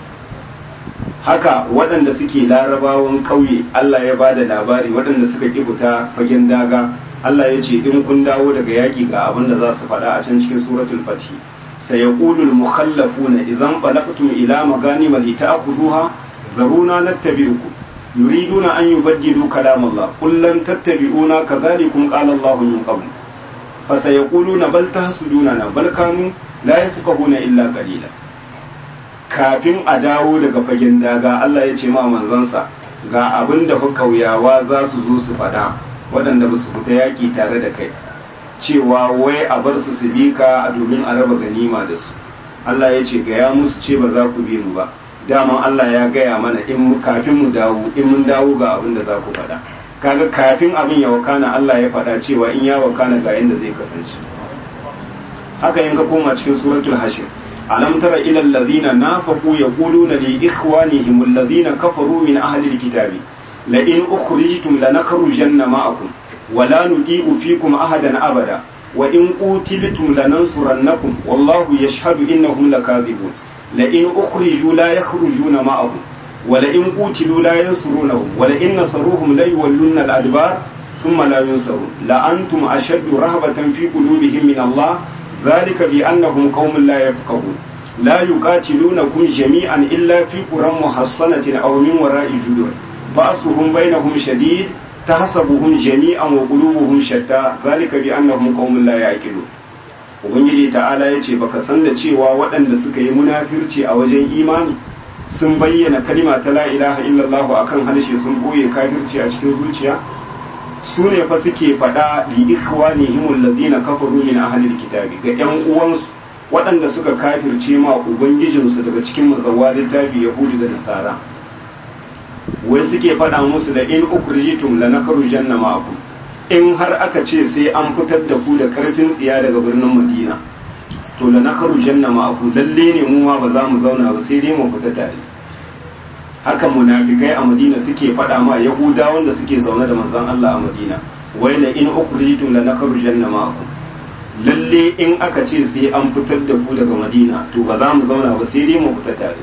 haka waɗanda suke larabawan ƙauye Allah ya bada labari waɗanda suka ki fita fagen daga Allah ya ce in kun dawo daga yaki ga abin da za su faɗa a can cikin suratul fatih sayaqulul mukhallafuna idan balaqtum ila maganima lita'khudhuha ذرونا نتبعكم يريدون أن يبدلوا كلام الله قل لن تتبعونا كذلكم قال الله من قبل فسيقولون بل تحسدوننا بل كانوا لا يفقهون إلا قليلا kafin a dawo daga fagen daga Allah ya ce ma manzansa ga abin da kauyawa za su zo su faɗa waɗanda ba su fita yaƙi tare da kai cewa wai a bar su su bi ka domin a raba ganima da su Allah ya ce gaya musu ce ba za ku bi mu ba daman Allah ya gaya mana in kafin mu dawo in mun dawo ga abin da za ku faɗa kaga kafin abin ya wakana Allah ya faɗa cewa in ya wakana ga yanda zai kasance haka in ka koma cikin suratul hashir alam tara ila alladhina nafaqu yaquluna li ikhwanihim alladhina kafaru min ahli alkitabi la in ukhrijtum lanakhrujanna ma'akum wa la nudi'u fikum ahadan abada wa in qutiltum lanansurannakum wallahu yashhadu innahum lakadhibun لئن أخرجوا لا يخرجون معهم ولئن قتلوا لا ينصرونهم ولئن نصروهم لا يولون الأدبار thumma la yunsarun la antum ashaddu rahbatan fi qulubihim min Allah ذلك بأنهم قوم لا يفقهون لا يقاتلونكم جميعا إلا في قرى محصنة أو من وراء جدر بأسهم بينهم شديد تحسبهم جميعا وقلوبهم شتى ذلك بأنهم قوم لا يعقلون ubangiji ta'ala ya ce baka san da cewa waɗanda suka yi munafirci a wajen imani sun bayyana kalima ta la ilaha illallah akan harshe sun boye kafirci a cikin zuciya su ne fa suke faɗa li ikhwanihim allazina kafaru min ahlil kitabi ga ƴan uwansu waɗanda suka kafirce ma ubangijinsu daga cikin mazawwa littafi yahudi da nasara wai suke faɗa musu da in ukhrijitum lanakhrujanna ma'akum in har aka ce sai an fitar da ku da karfin tsiya daga birnin madina to lanakhrujanna ma'akum lalle ne mu ma ba za mu zauna ba sai dai mu fita tare haka munafikai a madina suke faɗa ma yahuda wanda suke zaune da manzon Allah a madina wai la in ukhrijtum la nakhrujanna ma'akum lalle in aka ce sai an fitar da ku daga madina to ba za mu zauna ba sai dai mu fita tare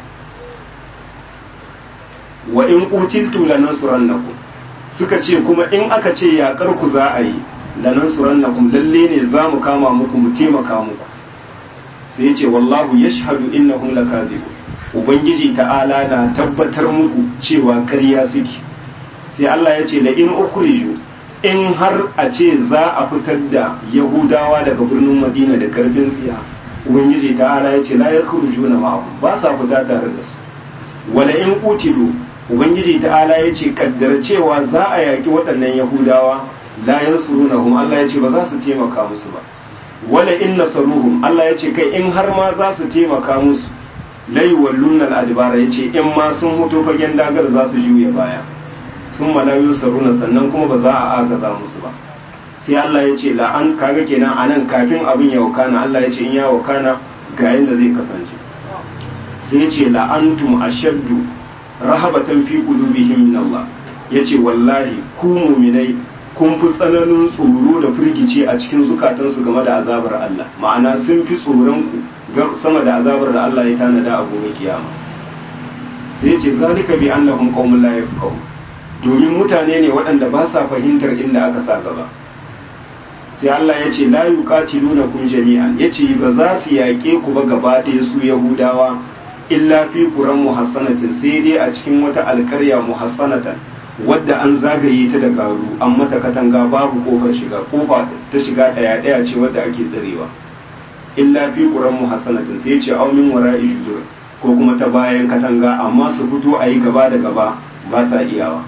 wa in qutiltum la nansurannakum suka ce kuma in aka ce yakar ku za a yi la nansurannakum lalle ne za mu kama muku mu taimaka muku sai ya ce wallahu yashhadu innahum lakazibun ubangiji ta'ala na tabbatar muku cewa karya suke sai Allah ya ce la in ukhriju in har a ce za a fitar da yahudawa daga birnin madina da karfin tsiya ubangiji ta'ala ya ce la yakhrujuna ma'ahum ba sa fita tare da su wala in qutilu ubangiji ta'ala ya ce kaddara cewa za a yaki waɗannan yahudawa la yansurunahum Allah ya ce ba za su taimaka musu ba wala in nasaruhum Allah ya ce kai in har ma za su taimaka musu lai wallun al'adibara ya ce in ma sun mutu fagen dagar za su juya baya sun malayu saruna sannan kuma ba za a agaza musu ba sai Allah ya ce la'an kaga kenan a nan kafin abin ya wakana Allah ya ce in ya wakana ga yadda zai kasance sai ya ce la'antum ashaddu rahabatan fi qulubihim min Allah ya ce wallahi ku muminai kun fi tsananin tsoro da firgici a cikin zukatansu game da azabar Allah ma'ana sun fi tsoron ku sama da azabar da Allah ya tanada a gobe kiyama sai ce zalika bi annahum qaumun la yafqahu domin mutane ne waɗanda ba sa fahimtar inda aka sa gaba sai Allah ya ce la yuqatilunakum jami'an yace ba za su yaƙe ku ba gaba ɗaya su yahudawa illa fi quran muhassanatin sai dai a cikin wata alƙarya muhassanatan wadda an zagaye ta da garu an mata katanga babu kofar shiga kofa ta shiga ɗaya ɗaya ce wadda ake tsarewa illa fi quran muhassanatin sai ce aw min wara'i judur ko kuma ta bayan katanga amma su fito a yi gaba da gaba ba sa iyawa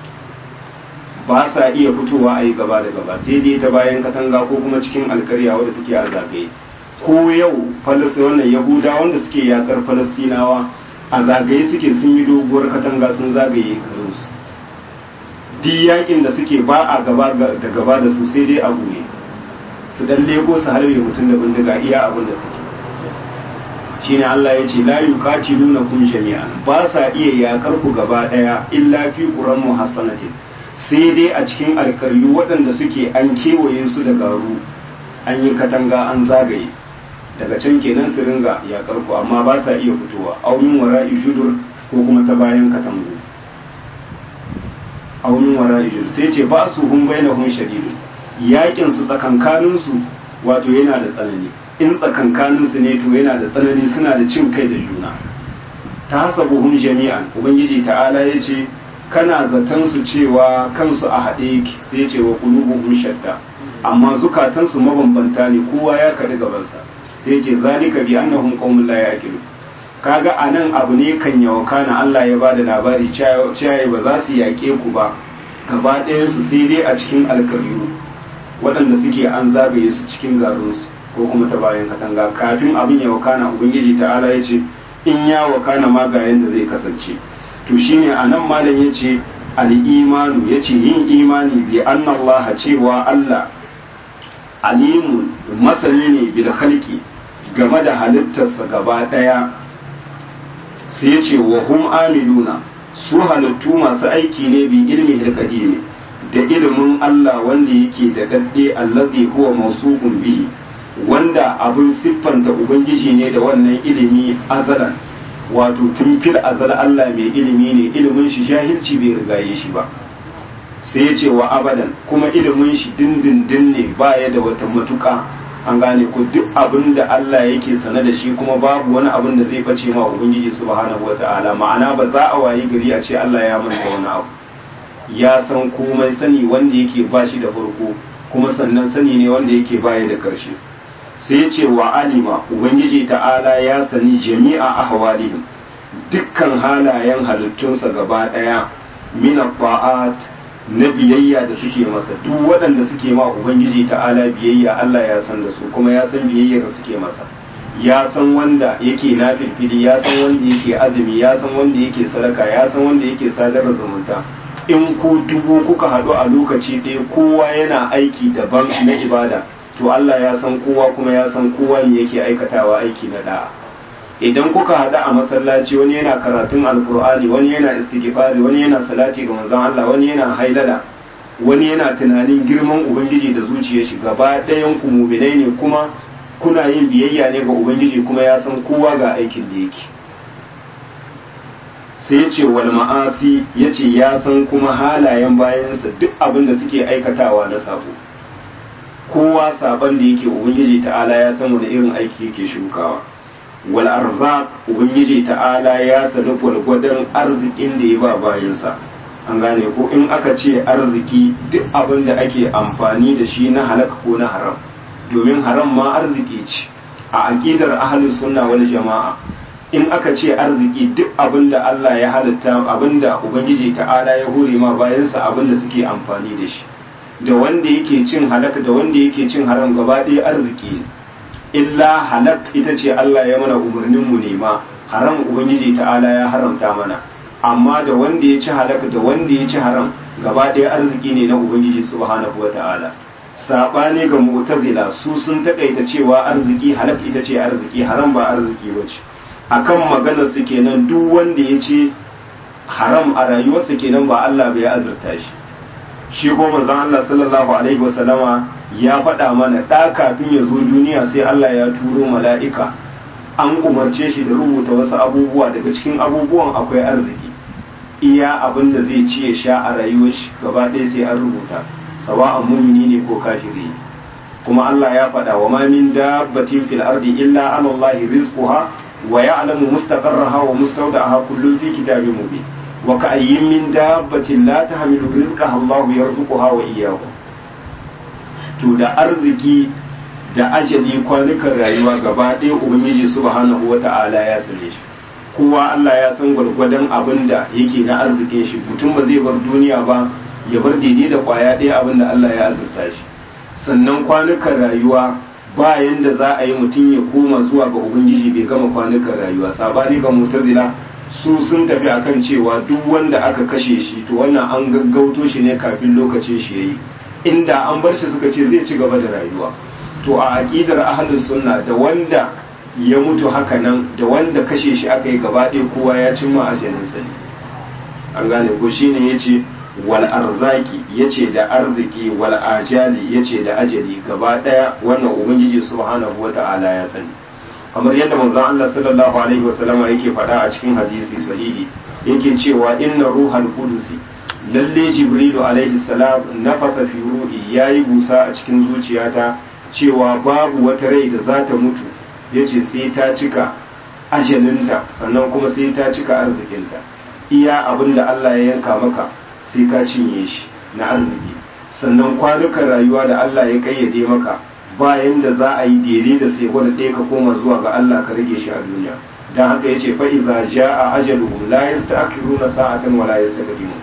ba sa iya fitowa a yi gaba da gaba sai dai ta bayan katanga ko kuma cikin alkarya wadda take a zagaye ko yau falastin wannan yahuda wanda suke yakar falastinawa a zagaye suke sun yi doguwar katanga sun zagaye garinsu duk yakin da suke ba a gaba da gaba da su sai dai abu ne su dan lego su harbe mutum da bindiga iya abin da suke shine Allah ya ce la yuqatiluna kum jami'an ba sa iya yakar ku gaba daya illa fi quran muhassanatin sai dai a cikin alkaryu waɗanda suke an kewaye su da garu an yi katanga an zagaye daga can kenan su ringa yakar ku amma ba sa iya fitowa aunin wara'i judur ko kuma ta bayan katangu aunin wara'i judur sai ce ba su hun bainahum shadidu yakin su tsakankanin su wato yana da tsanani in tsakankanin su ne to yana da tsanani suna da cin kai da juna ta hasabuhum jami'an ubangiji ta'ala ya ce kana zaton su cewa kansu a haɗe yake sai ce wa qulubuhum shatta amma zukatansu mabambanta ne kowa ya kaɗi gabansa sai ce zalika bi annahum qaumun la yaqilu kaga anan abu ne kan yawa kana Allah ya bada labari cewa ba za su yaƙe ku ba gaba ɗayan su sai dai a cikin alkaryu waɗanda suke an zagaye su cikin garinsu ko kuma ta bayan katanga kafin abin ya wakana ubangiji ta'ala ya ce in ya wakana ma ga yanda zai kasance to shine anan malam yace al-imanu yace yin imani bi anna Allah cewa Allah alimun masani ne bil khalqi game da halittarsa gaba daya sai yace wa hum amiluna su halittu masu aiki ne bi ilmi hilqadim da ilimin Allah wanda yake da dadde allazi huwa mawsuqun bihi wanda abin siffanta ubangiji ne da wannan ilimi azalan wato tun fil azal Allah mai ilimi ne ilimin shi jahilci bai rigaye shi ba sai ya ce wa abadan kuma ilimin shi dindindin ne baya da wata matuka an gane ko duk abin da Allah yake sane da shi kuma babu wani abin da zai bace ma ubangiji subhanahu wata'ala ma'ana ba za a wayi gari a ce Allah ya manta wani abu ya san komai sani wanda yake ba shi da farko kuma sannan sani ne wanda yake baya da karshe sai ya ce wa alima ubangiji ta'ala ya sani jami'a ahwalihim dukkan halayen halittunsa gaba daya min ta'at na biyayya da suke masa duk waɗanda suke ma ubangiji ta'ala biyayya Allah ya san da su kuma ya san biyayyar da suke masa ya san wanda yake nafilfili ya san wanda yake azumi ya san wanda yake sadaka ya san wanda yake sadar da zumunta in ku dubu kuka haɗu a lokaci ɗaya kowa yana aiki daban na ibada to Allah ya san kowa kuma ya san kowa me yake aikatawa aiki na da'a idan kuka haɗu a masallaci wani yana karatun alkur'ani wani yana istighfari wani yana salati ga manzon Allah wani yana hailala wani yana tunanin girman ubangiji da zuciyar shi gaba ɗayan ku mu'minai ne kuma kuna yin biyayya ne ga ubangiji kuma ya san kowa ga aikin da yake sai ya ce wal ma'asi ya ce ya san kuma halayen bayansa duk abin da suke aikatawa na sabo kowa saban da yake ubangiji ta'ala ya san wani irin aiki yake shukawa wal arzaq ubangiji ta'ala ya sani gwargwadon arzikin da ya ba bayansa an gane ko in aka ce arziki duk abin da ake amfani da shi na halaka ko na haram domin haram ma arziki ce a aqidar ahlus sunna wal jama'a in aka ce arziki duk abin da Allah ya halitta abin da ubangiji ta'ala ya hore ma bayansa abin da suke amfani da shi da wanda yake cin halaka da wanda yake cin haram gaba ɗaya arziki ne illa halak ita ce Allah ya mana umarnin mu nema haram ubangiji ta'ala ya haramta mana amma da wanda ya ci halak da wanda ya ci haram gaba ɗaya arziki ne na ubangiji subhanahu wa ta'ala saɓani ga mu'tazila su sun taƙaita cewa arziki halak ita ce arziki haram ba arziki ba ce akan maganar su kenan duk wanda ya ce haram a rayuwarsa kenan ba Allah bai azurta shi shi ko manzon Allah sallallahu alaihi wasallama ya faɗa mana ɗa kafin ya zo duniya sai Allah ya turo mala'ika an umarce shi da rubuta wasu abubuwa daga cikin abubuwan akwai arziki iya abin da zai ci ya sha a rayuwar shi gaba ɗaya sai an rubuta sawa'an mumini ne ko kafiri kuma Allah ya faɗa wa ma min dabbatin fil ardi illa ala Allah rizquha wa ya'lamu mustaqarraha wa mustawda'aha kullun fi kitabin mubin wa ka'ayyin min dabbatin la tahmilu rizqaha Allah yarzuquha wa iyyakum to da arziki da ajali kwanukan rayuwa gaba ɗaya ubangiji subhanahu wata'ala ya tsare shi kowa Allah ya san gwargwadon abin da yake na arzikin shi mutum ba zai bar duniya ba ya bar daidai da kwaya ɗaya abin da Allah ya azurta shi sannan kwanukan rayuwa ba yanda za a yi mutum ya koma zuwa ga ubangiji bai gama kwanukan rayuwa sabani ga mutazila su sun tafi akan cewa duk wanda aka kashe shi to wannan an gaggauto shi ne kafin lokacin shi yayi inda an bar shi suka ce zai ci gaba da rayuwa to a aqidar ahlus sunna da wanda ya mutu haka nan da wanda kashe shi aka yi gaba ɗaya kowa ya cimma ajalin sa an gane ko shine yace wal arzaki yace da arziki wal ajali yace da ajali gaba ɗaya wannan ubangiji subhanahu wata'ala ya sani kamar yadda manzon Allah sallallahu alaihi wasallam yake faɗa a cikin hadisi sahihi yake cewa inna ruhal qudusi lalle jibrilu alaihi salam nafasa fi ruhi yayi busa a cikin zuciyata cewa babu wata rai da za ta mutu yace sai ta cika ajalinta sannan kuma sai ta cika arzikinta iya abin da Allah ya yanka maka sai ka cinye shi na arziki sannan kwanukan rayuwa da Allah ya kayyade maka bayan da za a yi daidai da sai gwada ɗaya ka koma zuwa ga Allah ka rage shi a duniya dan haka yace fa iza jaa ajaluhum la yasta'khiruna sa'atan wa la yastaqdimun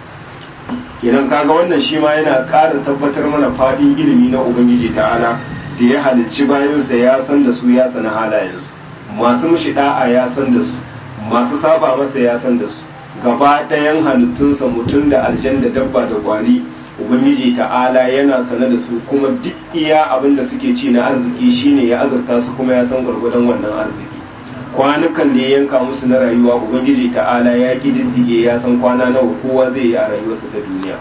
kenan kaga wannan shi ma yana ƙara tabbatar mana fadin ilimi na ubangiji ta'ala da ya halicci bayansa ya san da su ya sana halayensu masu mushi da'a ya san da su masu saba masa ya san da su gaba ɗayan halittunsa mutum da aljan da dabba da kwari ubangiji ta'ala yana sane da su kuma duk iya abin da suke ci na arziki shine ya azurta su kuma ya san gwargwadon wannan arziki kwanukan da ya yanka musu na rayuwa ubangiji ta'ala ya kididdige ya san kwana nawa kowa zai yi a rayuwarsa ta duniya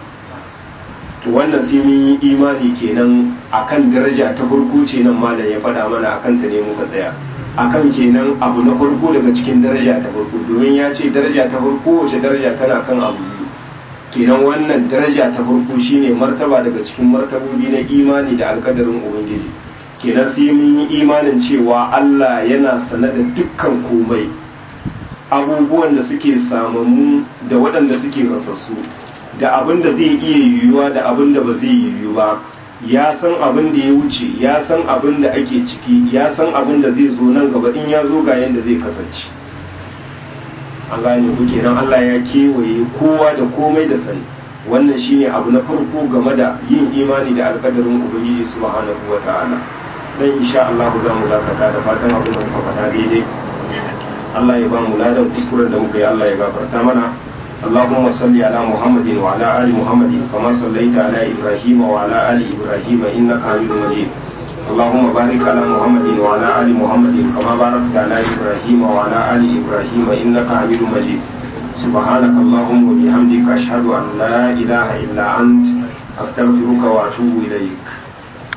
to wannan sai mun yi imani kenan akan daraja ta farko ce nan malam ya faɗa mana akan ta ne muka tsaya akan kenan abu na farko daga cikin daraja ta farko domin ya ce daraja ta farko wace daraja tana kan abu biyu kenan wannan daraja ta farko shine martaba daga cikin martabobi na imani da alkadarin ubangiji kenan sai mun yi imanin cewa Allah yana sane da dukkan komai abubuwan da suke samammu da waɗanda suke rasassu da abin da zai iya yiwuwa da abin da ba zai yiwu ba ya san abin da ya wuce ya san abin da ake ciki ya san abin da zai zo nan gaba in ya zo ga yadda zai kasance an gane ku kenan Allah ya kewaye kowa da komai da sani wannan shine abu na farko game da yin imani da alkadarin ubangiji subhanahu wa ta'ala dan insha Allah za mu dakata da fatan abin da muka faɗa daidai Allah ya ba mu ladan kuskuren da muka yi Allah ya gafarta mana اللهم صل على محمد وعلى آل محمد كما صليت على إبراهيم وعلى آل إبراهيم إنك حميد مجيد اللهم بارك على محمد وعلى آل محمد كما باركت على إبراهيم وعلى آل إبراهيم إنك حميد مجيد سبحانك اللهم وبحمدك أشهد أن لا إله إلا أنت أستغفرك وأتوب إليك